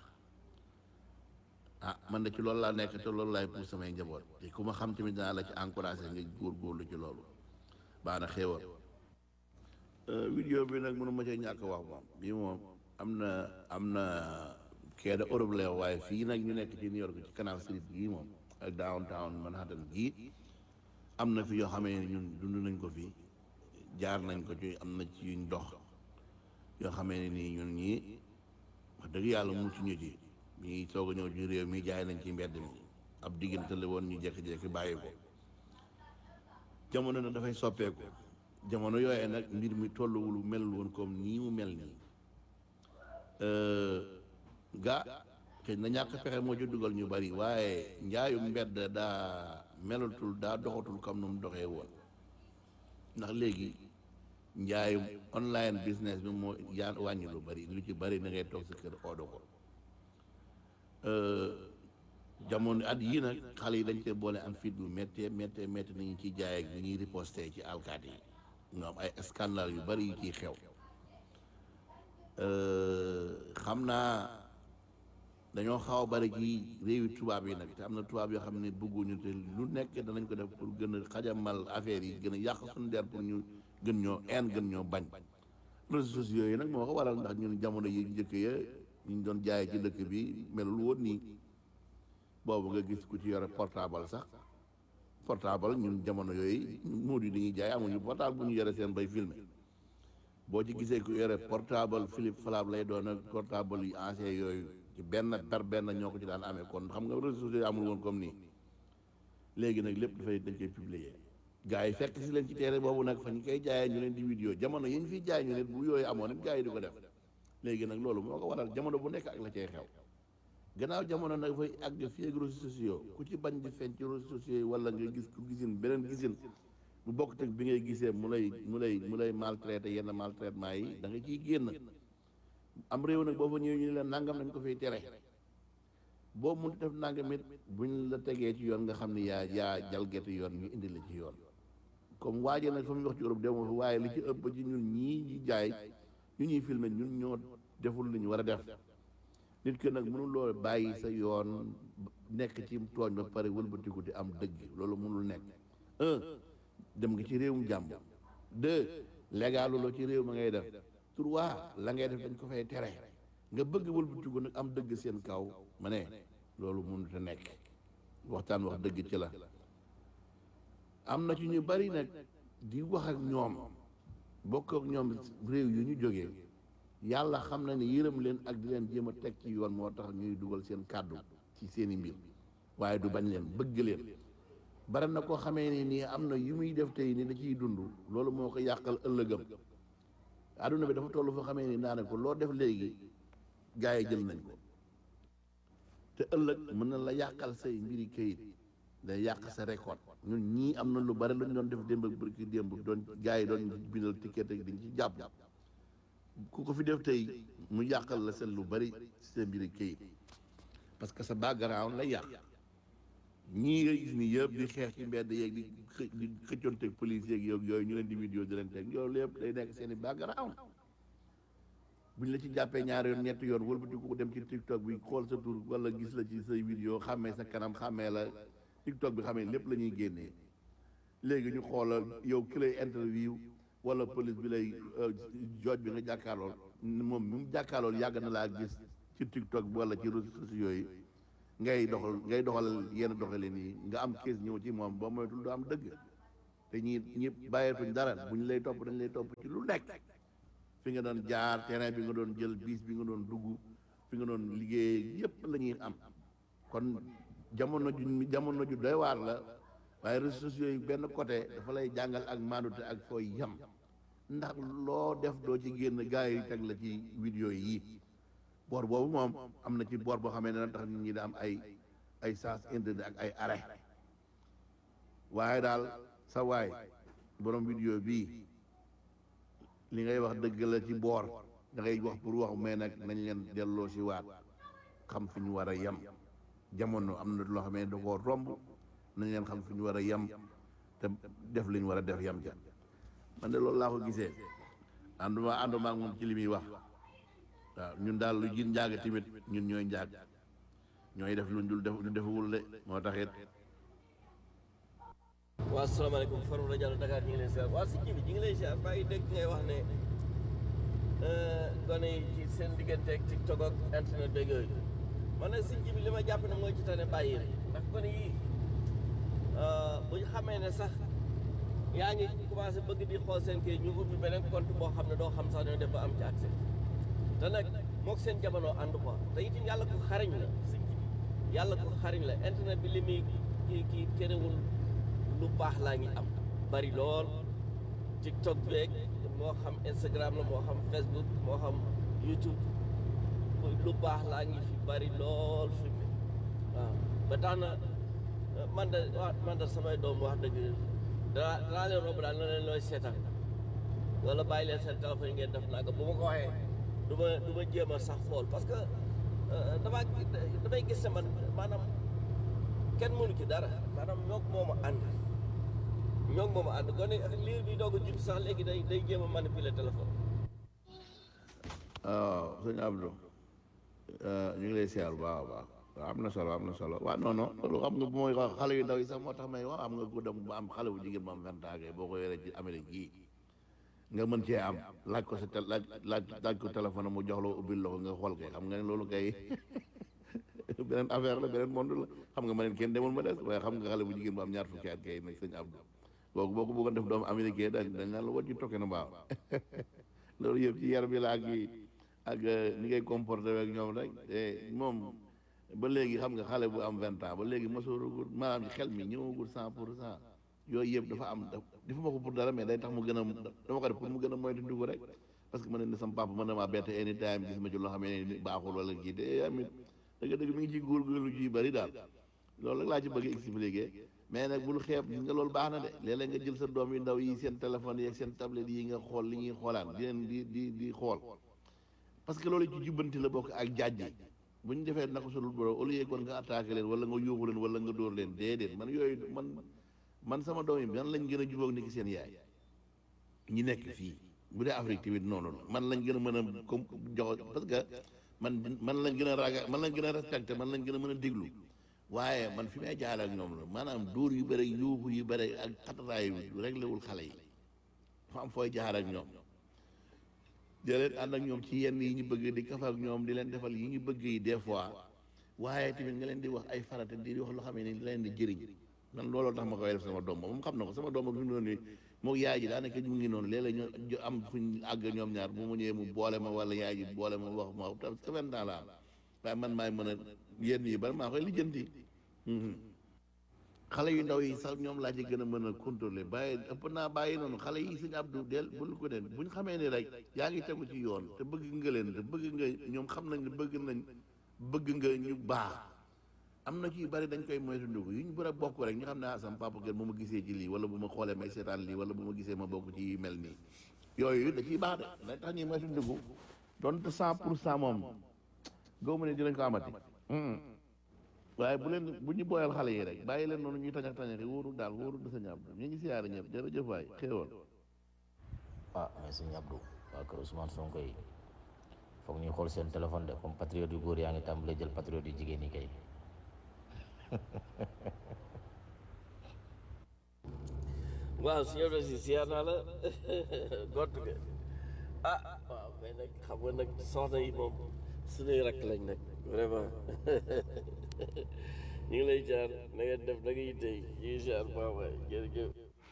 ah man de ci loolu laa nekk te loolu laay pour samay njaboot te ku ma xam tamit danaa la ci encouragé nga góorgóorlu ci loolu baax na xéewal vidéo bi nag mënu ma cee ñàkk wax moom bii moom am na am na kee da Europe la waaye fii nag ñu nekk ci New York ci Canal Street gii moom ak downtown Manhattan gii am na fi yoo xamee ne ñun dund nañ ko fi jaar nañ ko ci am na ci yuñ dox yoo xamee ne nii ñun ñii wax dëgg yàlla mucc ñu ci ñi soog a ñëw ci réew mi jaay nañ ci mbedd mi ab diggante la woon ñu jékki-jékki bàyyi ko jamono na dafay soppeeku jamono yooyee nag mbir mi tolluwul melul woon comme nii mu mel nii ga xëy na ñàkk pexe moo ci dugal ñu bari waaye njaayum mbedd daa melatul daa doxatul comme nu mu doxee woon ndax léegi njaayum online business bi moo yaa wàññi lu bari lu ci bari na ngay toog sa kër oodo ko jamono at yii nag xale yi dañ koy boole am fit bu méttee méttee métti nañu ciy jaay ak ni ñuy riposté ci alkaati yi ñoom ay scandale yu bari yu ciy xew xam naa dañoo xaw a bari ci réewi tubaab yi nag te am na tubaab yoo xam ne bëgguñu te lu nekk danañ ko def pour gën a xajamal affaire yi gën a yàq suñu der pour ñu gën ñoo een gën ñoo bañ réseaux sociaux yi nag moo ko waral ndax ñun jamono yi njëkk ya ñu doon jaayee ci dëkk bi melul woon nii boobu nga gis ku ci yore portable sax portable ñun jamono yooyu muud yi dañuy jaay amuñu portable bu ñu yore seen bay filmer boo ci gisee ku yore portable Philippe Flap lay doon ak portable yu ancien yooyu ci benn per benn ñoo ko ci daan amee kon xam nga réseaux sociaux yi amul woon comme nii léegi nag lépp dafay dañ koy publier gars yi fekk si leen ci teere boobu nag fa ñu koy jaayee ñu leen di vidéo jamono yi ñu fiy jaay ñu ne bu yooyu amoon it gars yi di ko def léegi nag loolu moo ko waral jamono bu nekk ak la cay xew gannaaw jamono nag dafay àgg fii ak réseaux sociaux ku ci bañ di feeñ ci réseaux sociaux yi wala nga gis ku gisin beneen gisin bu bokk teg bi ngay gisee mu lay mu lay mu lay maltraité yenn maltraitement yi da nga ciy génn am réew nag boo fa ñëwee ñu ne leen nangam nañ ko fiy tere boo mun def nangam it buñ la tegee ci yoon nga xam ne yaa yaa jalgati yoon ñu indi la ci yoon comme waaje nag fa muy wax ci Europe demoo fa waaye li ci ëpp ci ñun ñii ñi jaay ñu ñuy filmer ñun ñoo deful li ñu war a def nit ki nag mënuloo bàyyi sa yoon nekk ci tooñ ba pare wëlbatiku di am dëgg loolu mënul nekk un dem nga ci réewum jàmbur deux légaluloo ci réew ma ngay def trois la ngay def dañ ko fay tere nga bëgg wëlbatiku nag am dëgg seen kaw ma ne loolu mënut a nekk waxtaan wax dëgg ci la am na ci ñu bari nag di wax ak ñoom bokk ak ñoom réew yu ñu jógee yàlla xam na ne yërëm leen ak di leen jéem a teg ci yoon moo tax ñuy dugal seen kàddu ci seeni mbir waaye du bañ leen bëgg leen bari na koo xamee ni nii am na yu muy def tey ni da ciy dund loolu moo ko yàqal ëllëgam adduna bi dafa toll foo xamee ni naa ne ko loo def léegi gars yi jël nañ ko te ëllëg mën na la yàqal say mbiri kayit day yàq sa récolte ñun ñii am na lu bari lu ñu doon def démb ak bërki démb doon gars yi doon bindal ticket ak dañ ci jàpp ku ko fi def tey mu yàqal la seen lu bari sa mbiri kayit parce que sa background lay yàq ñii nga gis ni yëpp di xeex ci mbedd yeeg di xë di xëccoonteeg police yeeg yoog yooyu ñu leen di vidéo di leen teg loolu yëpp day nekk seen i background buñ la ci jàppee ñaari yoon ñetti yoon wëlbati ko dem ci tiktok bi xool sa tur wala gis la ci say vidéo xàmmee sa kanam xàmmee la tiktok bi xamee lépp la ñuy génnee léegi ñu xoolal yow ki lay interview wala police bi lay jooj bi nga jàkkaarlool moom mi mu jàkkaarlool yàgg na laa gis ci TikTok bi wala ci réseaux sociaux yi ngay doxal ngay doxal yenn doxalin yi nga am kees ñëw ci moom boo moytul du am dëgg te ñi ñi bàyyeetuñ dara bu ñu lay topp dañ lay topp ci lu nekk fi nga doon jaar terrain bi nga doon jël bis bi nga doon dugg fi nga doon liggéey yépp la ñuy am kon jamono ju jamono ju doy waar la waaye réseaux sociaux yi benn côté dafa lay jàngal ak maandute ak fooy yam ndax loo def doo ci génn gars yi teg la ci vidéo yi boor boobu moom am na ci boor boo xamee ne na tax nit ñi da am ay ay sens interdit ak ay arrêt waaye daal sa waay borom vidéo bii li ngay wax dëgg la ci boor da ngay wax pour wax mais nag nañ leen delloo si waat xam fi ñu war a yem jamono am na loo xam ne da koo romb nañ leen xam fi ñu war a yem te def li ñu war a def yem ca man de loolu laa ko gisee ànduma ànduma ak moom ci li muy wax waaw ñun daal lu jin njaag tamit ñun ñooy njaag ñooy def luñ dul def lu defewul de moo taxit waaw asalaamaaleykum Farouk Radiallo Dakar ñu ngi lay ziar waa si ji bi ñu ngi lay ziar maa ngi dégg ngay wax ne gone yi ci seen diggante ak TikTok ak internet beeg yooyu man nag si ji bi li ma jàpp ne mooy ci tane bàyyi rek ndax gone yi bu ñu xamee ne sax yaa ngi commencé bëgg di xool seen kii ñu ubbi beneen compte boo xam ne doo xam sax ne def ba am ci accès te nag moog seen jamono ànd quoi te itam yàlla ko xariñ la si ji bi yàlla ko xariñ la internet bi li muy kii kii terewul lu baax laa ngi am bari lool TikTok beeg moo xam Instagram la moo xam Facebook moo xam YouTube lu baax laa ngi fi bari lool fi mu waaw ba tax na man de waa man de samay doom wax dëgg danaa danaa leen romb daal na leen looy seetaan wala bàyyi leen seen téléphone yi ngeen def naa ko bu ma ko waxee du ma du ma jéem a sax xool parce que damaa damay gis ne man maanaam kenn mënu ci dara maanaam ñoog moom a ànd ñoog moom a ànd gone liir bi doog a judd sax léegi day day jéem a manipuler téléphone waaw sëñ Abdou ñu ngi lay siyaar bu baax a baax waaw am na solo am na solo waaw non non loolu xam nga bu may wax xale yu ndaw yi sax moo tax may wax am nga ku dem ba am xale bu jigéen bu am vingt ans boo ko yoree ci Amérique gii nga mën cee am laaj ko sa tel laaj laaj laaj ko téléphone mu jox la ubbil la ko nga xool kay xam nga ne loolu kay beneen affaire la beneen monde la xam nga ma ne kenn demul ma des waaye xam nga xale bu jigéen bu am ñaar fukki at kay nag sëñ Abdou boobu boo ko bëggoon def doomu américain dañ dañ naan la wàcc tokki na baax loolu yëpp ci yar bi la ak ak ni ngay comporté ak ñoom rek moom ba léegi xam nga xale bu am vingt ans ba léegi mosooragul maanaam xel mi ñëwagul cent pour cent yooyu yëpp dafa am dafa ma ko pour dara mais day tax mu gën a dama ko def pour mu gën a moytu dugg rek parce que mën ne sama papa mën na maa bett anytime gis ma ci loo xam ne baaxul wala kii te amit dëgg dëgg mi ngi ci góorgóorlu ji bëri daal loolu rek laa ci bëgg expliquer mais nag bul xeeb gis nga loolu baax na de léeg-léeg nga jël sa doom yu ndaw yi seen téléphone yi ak seen tablette yi nga xool li ñuy xoolaan di leen di di di xool parce que loolu ci jubbanti la bokk ak jaaj yi bu ñu defee naka solul boro au lieu kon nga attaqué leen wala nga yóbbu leen wala nga dóor leen déedéet man yooyu man man sama doom yi man lañ gën a jubóog ni ki seen yaay ñi nekk fii bu dee Afrique tamit noonu la man lañ gën a mën a comme jox parce que man man lañ gën a raga man lañ gën a respecté man lañ gën a mën a déglu waaye man fi may jaar ak ñoom la maanaam dóor yu bëri yuuxu yu bëri ak xataraay yu réglé wul xale yi dafa am fooy jaar ak ñoom di leen ànd ak ñoom ci yenn yi ñu bëgg di kaf ak ñoom di leen defal yi ñu bëgg yi des fois waaye tamit nga leen di wax ay farata di wax loo xam ne di leen di jëriñ man looloo tax ma koy def sama doom moom xam na ko sama doom ak fi mu doon nii moom yaay ji daanaka ñu ngi noonu léeg-léeg ñu am fuñ àgg ñoom ñaar bu mu ñëwee mu boole ma wala yaay ji boole ma wax ma parce que vingt ans la am waaye man maay mën a yenn yi bari maa koy lijjanti xale yu ndaw yi sax ñoom laa ci gën a mën a contrôler bàyyi ëpp naa bàyyi noonu xale yi suñu abdu del bul ko den buñ xamee ni rek yaa ngi tegu ci yoon te bëgg nga leen te bëgg nga ñoom xam nañ ne bëgg nañ bëgg nga ñu baax am na ci yu bari dañ koy moytu ndugu yu ñu bëri a bokk rek ñu xam ne ah sama papa gën bu ma gisee ci lii wala bu ma xoolee may seetaan lii wala bu ma gisee ma bokk ci yu mel nii yooyu da ciy baax de day tax ñuy moytu ndugu donte cent pour cent moom góob ma ne dinañ ko amati waaye bu leen bu ñu booyal xale yi rek bàyyi leen noonu ñuy tañax tañax yi wóoru daal wóoru da sa ñàbb ñu ngi siyaare ñëpp jërëjëf waay xéewal ah mais sëñ Abdou waa kër Ousmane Sonko yi foog ñuy xool seen téléphone de comme patriote yu góor yaa ngi tàmbalee jël patriote yu jigéen ñi kay waaw si yow de si siyaar naa la gott nga ah waaw mais nag xam nga nag soxna yi moom suñuy rakk lañ nag vraiment ñu ngi lay jaar na nga def na nga yitte ñu ngi siyaar baax waay jërëjëf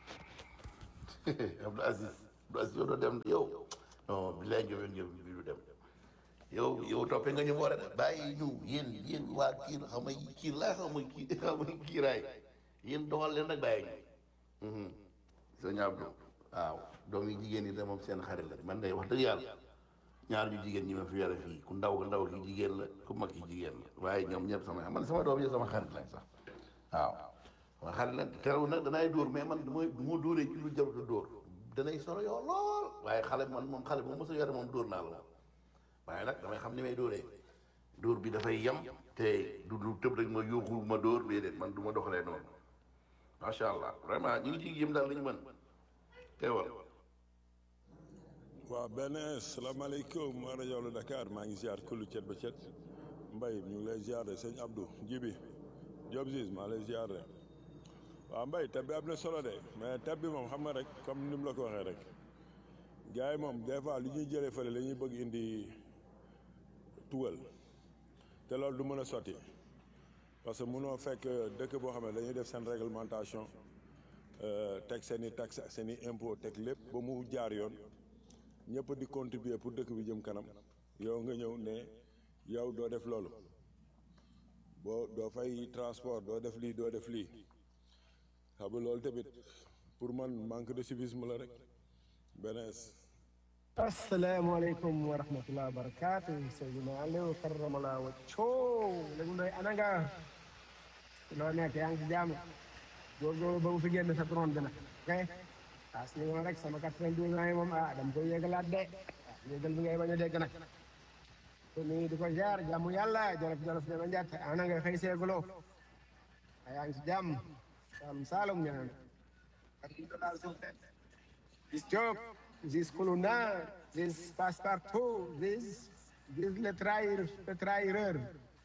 Abdou Aziz Abdou Aziz yow doo dem yow non bilaay jóge ngeen bi du dem yow yow toppee nga ñu boole de bàyyi ñu yéen yéen waa kii xam nga kii laa xam nga kii xam nga kii raay yéen doxal leen rek bàyyi ñu sëñ Abdou waaw doom yi jigéen ñi de moom seen xarit la man de wax dëgg yàlla ñaar ñu jigéen ñi ma fi yore fii ku ndaw ku ndaw ki jigéen la ku mag ki jigéen la waaye ñoom ñëpp sama man sama doom yi sama xarit lañ sax waaw sama xarit lañ terew nag danaay dóor mais man du ma du ma dóoree ci lu jarut a dóor danay solo yow lool waaye xale man moom xale bu mos a yore moom dóor naa la moom waaye nag damay xam ni may dóoree dóor bi dafay yem te du du tëb rek ma yuuxu ma dóor déedéet man du ma doxalee noonu macha allah vraiment ñu ngi ciy yëm daal li ñu mën teewal. waaw benn salaamaaleykum waa rajo Dakar maa ngi ziar kullu cet ba cet mbay ñu ngi lay ziar de sëñ Abdou Jibi Diop Ziz maa lay ziar de waaw mbay tab bi am na solo de mais tab bi moom xam nga rek comme ni mu la ko waxee rek gars yi moom des fois lu ñuy jëlee fële la ñuy bëgg indi tugal te loolu du mën a sotti parce que mënoo fekk dëkk boo xam ne dañuy def seen réglementation teg seen i taxe ak seen i impôt teg lépp ba mu jaar yoon ñëpp di contribuer pour dëkk bi jëm kanam yow nga ñëw ne yow doo def loolu boo doo fay transport doo def lii doo def lii xam nga loolu tamit pour man manque de civisme la rek benees asalaamaaleykum wa rahmatulah wa barakaatu Seydina Aliou karamallah wa coow léegi ndoy ana nga loo nekk yaa ngi ci jàmm góorgóorlu ba mu fi génn sa drone bi nag ok ah si moom rek sama quatre-vingt-douze ans yi moom ah dama koy yëgalaat de ah yëgal bi ngay bañ a dégg nag te nii di ko jaar jàmm yàlla jolof jolof dama njàtt ana nga xëy seeguloo ah yaa ngi ci jàmm Saalum Saalum ñaan This job, this colonna, this passepartout, this, this le trahir, le trahireur.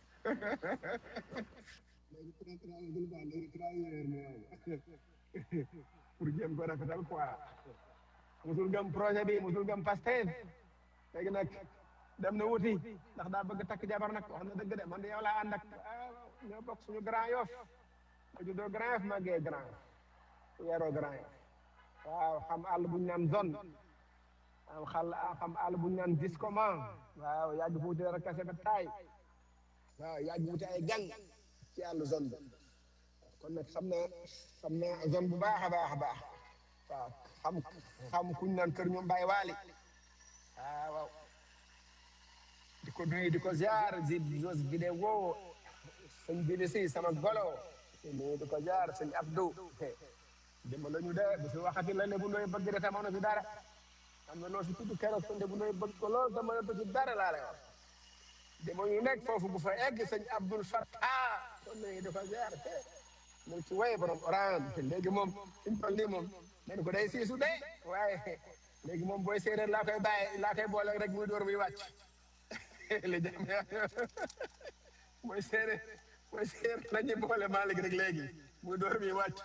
pour jéem ko rafetal quoi musul gëm projet bi musul gëm Pastef léegi nag dem na wuti ndax daa bëgg takk jabar nag wax na dëgg de man de yow laa ànd ak ñoo bokk suñu Grand Yoff ma juddoo Grand Yoff màggee Grand Yoff yaroo Grand Yoff waaw xam àll bu ñu naan zone am xal xam àll bu ñu naan discoman waaw yàgg fuuti rek kase ba taay waaw yàgg wuti ay gang ci àll zone bi kon nag xam naa xam naa zone bu baax a baax a baax waaw xam xam kuñ naan kër ñoom Baye Waali waaw waaw di ko nuyu di ko ziar zi jos vidéo sëñ bi si sama golo nuyu di ko ziar sëñ Abdou dama la ñu de bu fi waxati la ne bu ndoy bëgg de tamoon na fi dara am na loo fi tudd keroog sonde bu ndoy bëgg ko lool dama la ci dara laa lay wax dama ñu nekk foofu bu fa egg sëñ Abdul Fattah kon nañu di ko ziar te mu ci way borom oran te léegi moom fi ñu toll nii moom man ko day siisu de waaye léegi moom booy séeréer laa koy bàyyi laa koy boole rek muy door muy wàcc li jam mooy séeréer mooy séeréer la ñuy boole Malick rek léegi muy door muy wàcc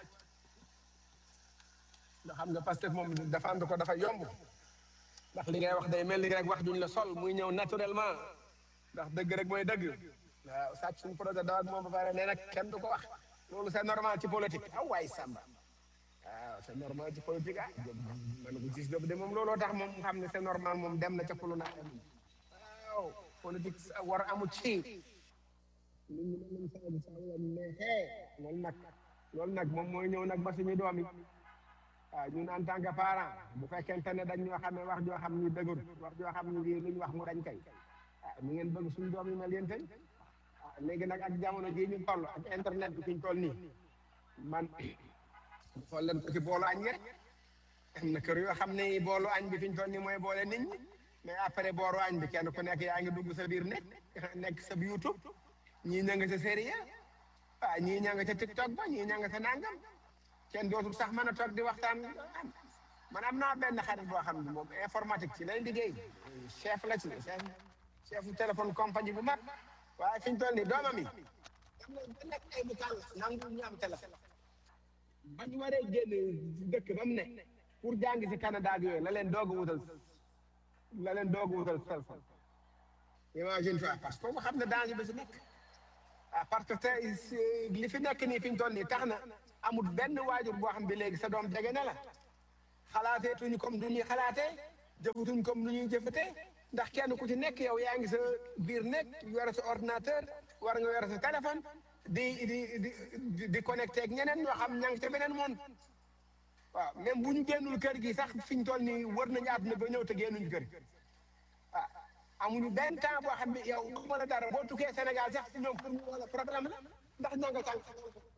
ndax xam nga Pastef moom défendre ko dafa yomb ndax li ngay wax day mel ni rek wax duñ la sol muy ñëw naturellement ndax dëgg rek mooy dëgg waaw sàcc suñu projet daw ak moom ba pare nee nag kenn du ko wax loolu c'est normal ci politique ah waay Samba waaw c'est normal ci politique ah man ko gis de moom looloo tax moom xam ne c'est normal moom dem na ca pulu na waaw politique war amu ci nit ñi mën nañ saabu saabu la neexee loolu nag loolu nag moom mooy ñëw nag ba suñu doom yi waaw ñun en tant que parent bu fekkente ne dañ ñoo xam ne wax joo xam ni dëgër wax joo xam ni lu ñu wax mu dañ kay ah ñu ngeen bëgg suñu doom yi mel yéen tey ah léegi nag ak jamono jii ñu toll ak internet bi fi ñu toll nii man xool leen ko ci boolu añ rek am na kër yoo xam ne boolu añ bi fi ñu toll nii mooy boole nit ñi mais après booru añ bi kenn ku nekk yaa ngi dugg sa biir nekk nekk sa YouTube ñii ña nga sa série ah ñii ña nga ca TikTok ba ñii ña nga sa nangam. kenn dootul sax mën a toog di waxtaan man am naa benn xarit boo xam ne moom informatique ci lay liggéey chef la ci chef chef téléphone compagnie bu mag waaye fi ñu toll nii doomam yi am na ba nekk ay butaan nangu ñu am téléphone bañ waree génn dëkk ba mu ne pour jàng si Canada ak yooyu la leen doog a wutal la leen doog a wutal sel sel imagine toi parce que xam ne danger bi si nekk ah parce que tey li fi nekk nii fi ñu toll nii tax na amul benn waajur boo xam bi léegi sa doom jege na la xalaateetuñu comme du ñuy xalaatee jëfatuñ comme nu ñuy jëfatee ndax kenn ku ci nekk yow yaa ngi sa biir nekk yore sa ordinateur war nga yore sa téléphone di di di di connecté ak ñeneen ñoo xam ña ngi ca beneen monde waaw même bu ñu génnul kër gi sax fi ñu toll nii wër nañu àdduna ba ñëw te génnuñu kër gi ah amuñu benn temps boo xam ne yow xamal la dara boo tukkee Sénégal sax ñoom pour ñu wala problème la ndax ña nga tànk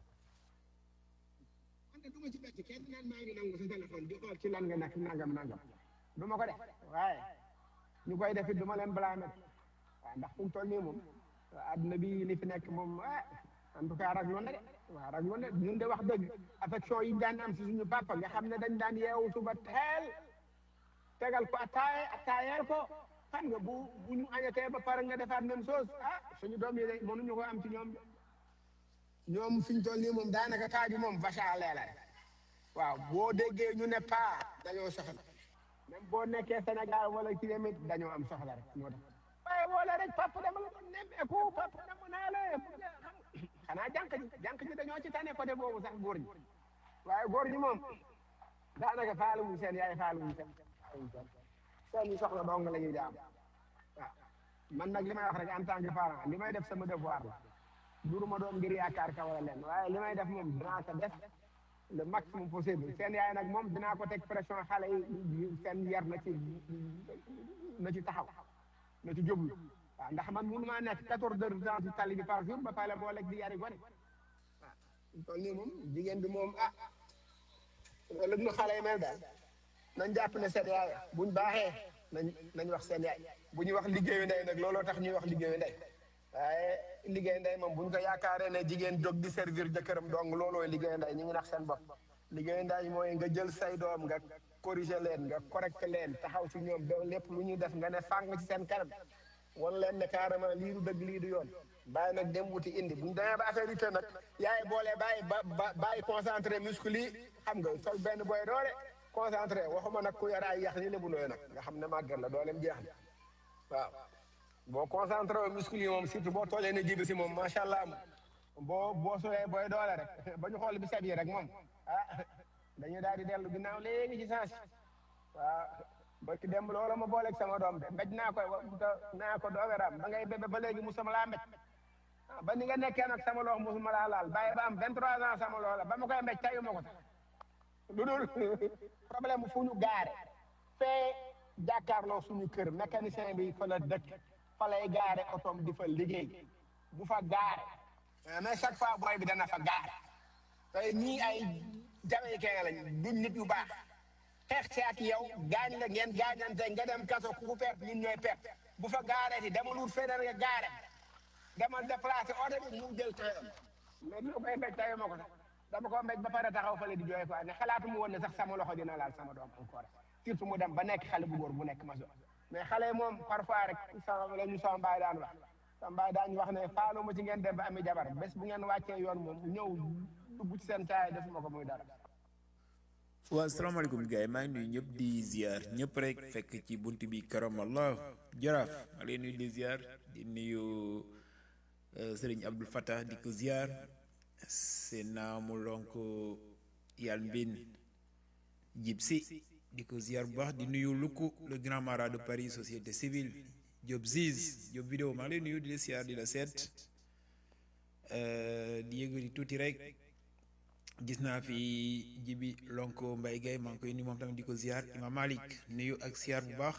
man de du ma ci becc kenn naan maa ngi nangu sa téléphone di xool ci lan nga nekk nangam nangam du ma ko def waaye ñu koy def it du ma leen blâmer waaw ndax fu mu toll nii moom adduna bi li fi nekk moom ah en tout cas ragloon na de waaw ragloon na ñun de wax dëgg affection yi daan am si suñu papa nga xam ne dañ daan yeewu suba teel tegal ko attaaye attaayeel ko xam nga bu bu ñu añatee ba pare nga defaat même chose ah suñu doom yi de mënuñu ko am ci ñoom ñoom fi ñu toll nii moom daanaka taaju moom vache à lait la rek waaw boo déggee ñu ne paa dañoo soxla même boo nekkee Sénégal wala ci demit dañoo am soxla rek moo tax waaye wala rek papa dama la doon nemmeeku papa dama naa la xanaa jànq ji jànq ji dañoo ci tane côté boobu sax góor ñi waaye góor ñi moom daanaka faalu wuñ seen yaay faalu wuñ seen seen i soxla dong la ñuy jaam waaw man nag li may wax rek en tant que parent li may def sama devoir la duruma doon ngir yaakaar ka wala leen waaye li may def moom dinaa ko def le maximum possible seen yaay nag moom dinaa ko teg pression xale yi seen yar na ci na ci taxaw na ci jublu waaw ndax man mënu maa nekk quatorze heures de temps ci tali bi par jour ba pare boo lekk di yari gone waaw toll nii moom jigéen bi moom ah ëllëg nu xale yi mel daal nañ jàpp ne seen yaay buñ baaxee nañ nañ wax seen yaay bu ñuy wax liggéeyu ndey nag looloo tax ñuy wax liggéeyu ndey waaye liggéey ndey moom buñ ko yaakaaree ne jigéen jóg di servir jëkkëram dong loolooy liggéey ndey ñu ngi nax seen bopp liggéey ndey mooy nga jël say doom nga corriger leen nga correcte leen taxaw ci ñoom ba lépp lu ñuy def nga ne fàng ci seen kanam wan leen ne carrément lii du dëgg lii du yoon bàyyi nag dem wuti indi buñ demee ba affaire yi te nag yaay boole bàyyi ba ba bàyyi concentré muscle yi xam nga sol benn boy doole concentré waxuma nag ku yar ay yax ni lebu nooy nag nga xam ne màggat la dooleem jeex na waaw boo concentré wu muscle yi moom surtout boo toolee ne jibi si moom macha allah boo boo solee booy doole rek ba ñu xool bi set yi rek moom ah dañuy daal di dellu ginnaaw léegi ci sens waaw ba ki dem loola ma booleeg sama doom de mbéj naa koy naa ko doogaraam ba ngay bébé ba léegi mu sama laa mbéj ba ni nga nekkee nag sama loxo musuma laa laal bàyyi ba am 23 ans sama loola ba ma koy mbéj tayu ma ko sax lu dul problème fu ñu gaare fee jàkkaarloo suñu kër mécanicien bi fa la dëkk fa lay gaare otoom di fa liggéey bu fa gaare mais chaque fois booy bi dana fa gaare tey ñii ay jamaïcain lañ duñ nit yu baax xeex ci ak yow gaañ la ngeen gaañante nga dem kaso ku ku perte ñun ñooy perte bu fa gaaree ti demal wut feneen nga gaare demal déplacé oto bi mu jël tayam mais lu koy mbéj tayu ma ko sax dama ko mbéj ba pare taxaw fale di jooy quoi ne xalaatu mu woon ne sax sama loxo dina laal sama doom encore surtout mu dem ba nekk xale bu góor bu nekk maso mais xale yi moom parfois rek sama la ñu sama mbaay daan wax sama mbaay daan wax ne faalu ma ci ngeen dem ba ami jabar bés bu ngeen wàccee yoon moom ñëw dugg ci seen taay defuma ko muy dara waaw asalaamaaleykum gars yi maa ngi nuyu ñëpp di ziar ñëpp rek fekk ci bunt bi karamallah jaraaf maa leen nuyu di ziar di nuyu sëriñ Abdul Fattah di ko ziar seen naamu lonk yàlla mbin jib si di ko ziar bu baax di nuyu Luku le grand marat de Paris société civile Job Ziz Job vidéo maa ngi lay nuyu di la ziar di la seet di yëgali tuuti rek gis naa fi jibi lonko mbay gay maa ngi koy nuyu moom tamit di ko ziar imam malik nuyu ak ziar bu baax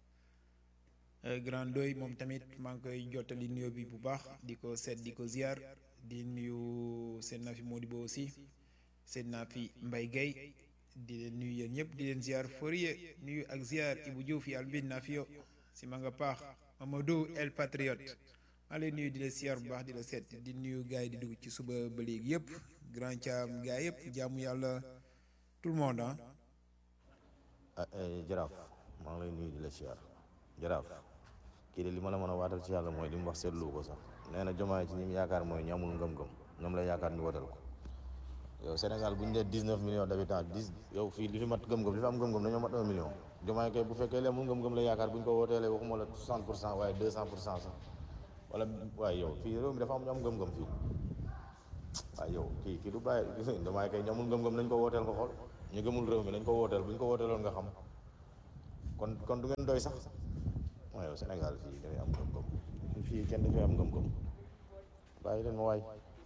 grand doy moom tamit maa ngi koy jottali nuyo bi bu baax di ko seet di ko ziar di nuyu seen naa fi Modibo aussi seen naa fi mbay gay di leen nuyu yéen ñëpp di leen ziar Fourier nuyu ak ziar Ibou Diouf yàlla bin naa fi yo si ma nga paax Mamadou El Patriote maa lay nuyu di la ziar bu baax di la seet di nuyu gars yi di dugg ci suba ba léegi yëpp grand caam gaa yëpp jaamu yàlla tout le monde ah. jaraaf maa ngi lay nuyu di la siyaar jaraaf kii de li ma la mën a waatal ci yàlla mooy li mu wax seetlu ko sax nee na jomaay ci ñi mu yaakaar mooy ñu amul ngëm-ngëm ñoom la yaakaar ñu wotal ko yow Sénégal bu ñu nee dix neuf millions d'habitants dix yow fii li fi mat gëm-gëm li fi am gëm-gëm dañoo mat un million Diomaye kay bu fekkee lee mu gëm-gëm la yaakaar bu ñu ko wooteelee waxuma la soixante pour cent waaye deux cent pour cent sax wala waaye yow fii réew mi dafa am ñu am gëm-gëm fii waaye yow kii kii du bàyyi Diomaye kay ñu amul gëm-gëm nañ ko wooteel nga xool ñu gëmul réew mi nañ ko wooteel bu ñu ko wooteeloon nga xam kon kon du ngeen doy sax waaye yow Sénégal fii dafay am gëm-gëm fii kenn dafay am gëm-gëm bàyyi leen ma waay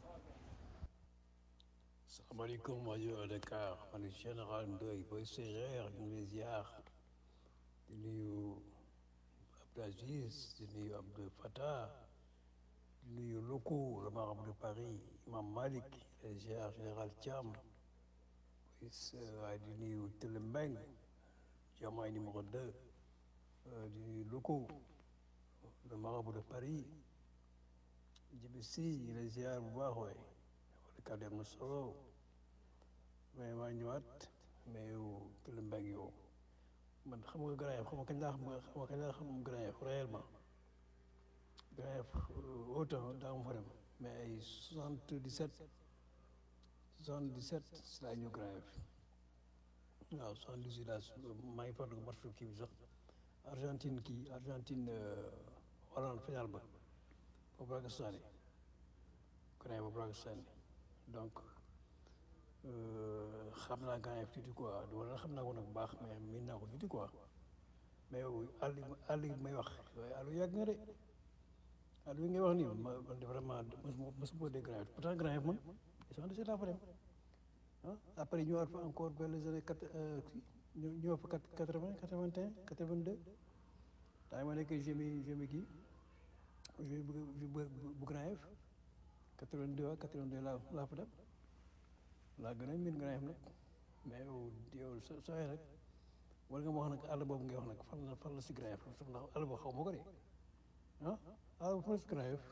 salaamaaleykum rajo Dakar man la général Ndoye booy séeréer ñu ngi lay ziar di nuyu Abdou Aziz di nuyu Abdou Fattah di nuyu Loko le marabout de Paris Imam Malik les ziar général Thiam waaye di nuyu Télé Mbeng Diomaye numéro 2 di nuyu Loko le marabout de Paris Djibi Sy ñu lay ziar bu baax waay kàddu am na solo mais maa ñëwaat mais yow Télé Mbeng yow man xam nga Grand Yoff xam nga kañ laa xam xam nga kañ laa xam Grand Yoff réellement Grand Yoff autant daa ma fa dem mais ay soixante dix sept soixante dix sept si laa ñëw Grand Yoff waaw soixante dix huit laa maa ngi fàttaliku match kii bi sax Argentine kii Argentine Hollande final ba foofu laa ko sànni Grand Yoff foofu laa ko sànni donc xam naa Grand Yoff tuuti quoi wala xam naa ko nag bu baax mais miin naa ko tuuti quoi mais yow àll àll yi may wax waaye àll yàgg nga de àll yi ngay wax nii ma man de vraiment mosuma mosuma dégg Grand Yoff pourtant Grand Yoff man soixante dix-sept laa fa dem ah après ñëwaat fa encore vers les années quatre ñu ñëwaat fa quatre vingt quatre vingt un quatre vingt deux daa ma nekk jemi jemi kii jemi bu bu Grand Yoff quatre vingt deux quatre vingt deux laa laa fa dem laa gën a miin Grand Yoff nag mais yow yow soo sooyee nag war nga ma wax nag àll boobu ngay wax nag fan la fan la si Grand Yoff ndax àll boobu xaw ma ko de ah àll boobu fan la si Grand Yoff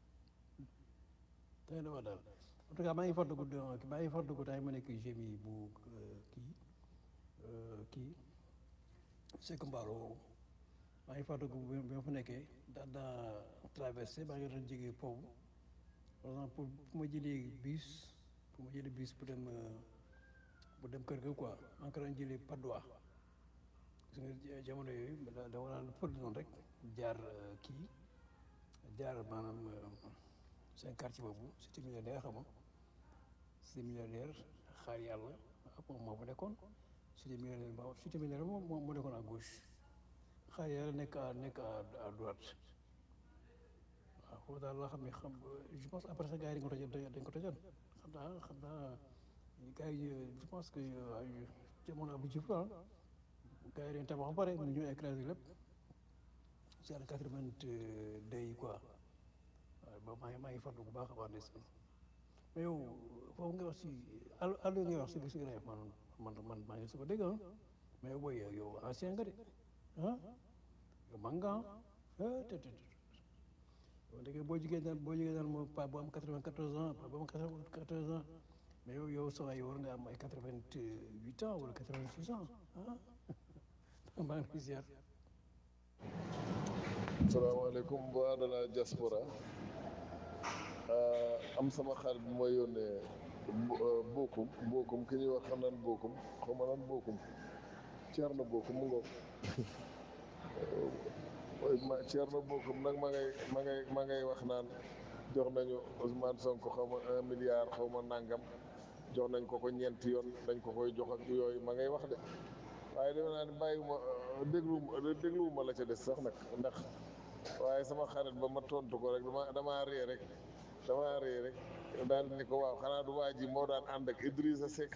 tey dama daal en tout cas maa ngi fàttaliku maa ngi fàttaliku temps ma nekk gémi bu kii kii Seck Mbalo maa ngi fàttaliku bi ma fa nekkee daan naa traversé maa ngi doon jógee foofu par exemple pour pour ma jëlee bus pour ma jëlee bus pour dem pour dem kër ga quoi maa ngi ko doon jëlee Padois gis nga jamono yooyu da dama naan fël noonu rek jaar kii jaar maanaam seen quartier boobu cité millionnaire xam nga cité millionnaire xaar yàlla moom moo fa nekkoon cité millionnaire ba cité millionnaire moom moo nekkoon à gauche xaar yàlla nekk à nekk à droite waaw foofu daal laa xam ne xam je pense après ça gars yi dañ ko tojoon dañ ko tojoon xam naa xam naa gars yi je pense que jamono Abdou Diouf la gars yi dañ tabax ba pare mu ñu écrasé lépp ci année quatre-vingt-deux yi quoi waaw ba maa ngi maa ngi fàttali bu baax a baax ndeysaan mais yow foofu nga wax si àll àll ngay wax si si Grand Yoff man man man maa ngi su ko dégg ah mais yow booy yow ancien nga de ah yow mag nga ah te te yow dégg boo jigéen daal boo jigéen daal moom pa bu am quatre-vingt-quatorze ans pa bu am quatre-vingt-quatorze ans mais yow yow sa waay war nga am ay quatre-vingt-huit ans wala quatre-vingt-six ans ah maa ngi lay ziar. salaamaaleykum waa de la diaspora am sama xarit bu ma yónnee bokkum bokkum ki ñuy wax xam naan bokkum xaw ma naan bokkum Thierno bokkum mu ngoog ma Thierno bokkum nag ma ngay ma ngay ma ngay wax naan jox nañu Ousmane Sonko xaw ma un milliard xaw ma nangam jox nañ ko ko ñeenti yoon dañ ko koy jox ak yooyu ma ngay wax de waaye defe naa ne bàyyiwuma dégluwuma dégluwuma la ca des sax nag ndax waaye sama xarit ba ma tontu ko rek dama damaa ree rek damaa ree rek daal ni ko waaw xanaa du waa ji moo daan ànd ak Idrissa Seck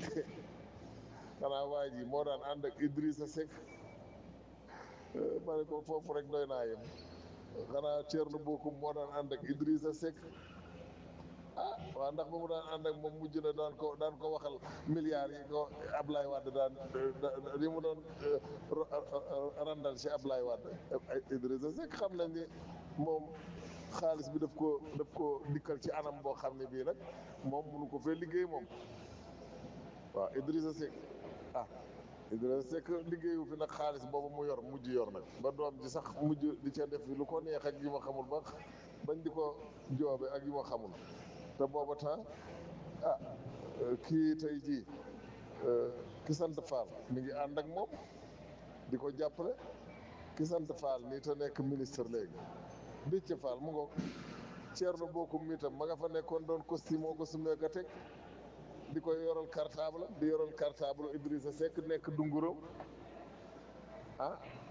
xanaa waa ji moo daan ànd ak Idrissa Seck ma ne ko foofu rek doy naa yem xanaa Thierno Bocoum moo daan ànd ak Idrissa Seck ah waaw ndax ba mu daan ànd ak moom mujj na daan ko daan ko waxal milliards yi ko Ablaye Wade daan li mu doon randal ci Ablaye Wade Idrissa Seck xam nañ ni moom xaalis bi daf ko daf ko dikkal ci anam boo xam ne bii nag moom mënu ko fee liggéey moom waaw Idrissa Seck ah Idrissa Seck liggéeyu fi nag xaalis boobu mu yor mujj yor nag ba doom ji sax mujj di ca def lu ko neex ak yi ma xamul ba bañ di ko joobe ak yi ma xamul te booba temps ah euh, kii tey jii euh, ki sant Fall mi ngi ànd ak moom di ko jàppale ki sant Fall nii te nekk ministre léegi Déthié Fall mu ngoog Thierno Bocoum mi tam ma nga fa nekkoon doon costume moo ko sumee ka teg di koy yoral cartable di yoral cartable Idrissa Seck nekk dunguram ah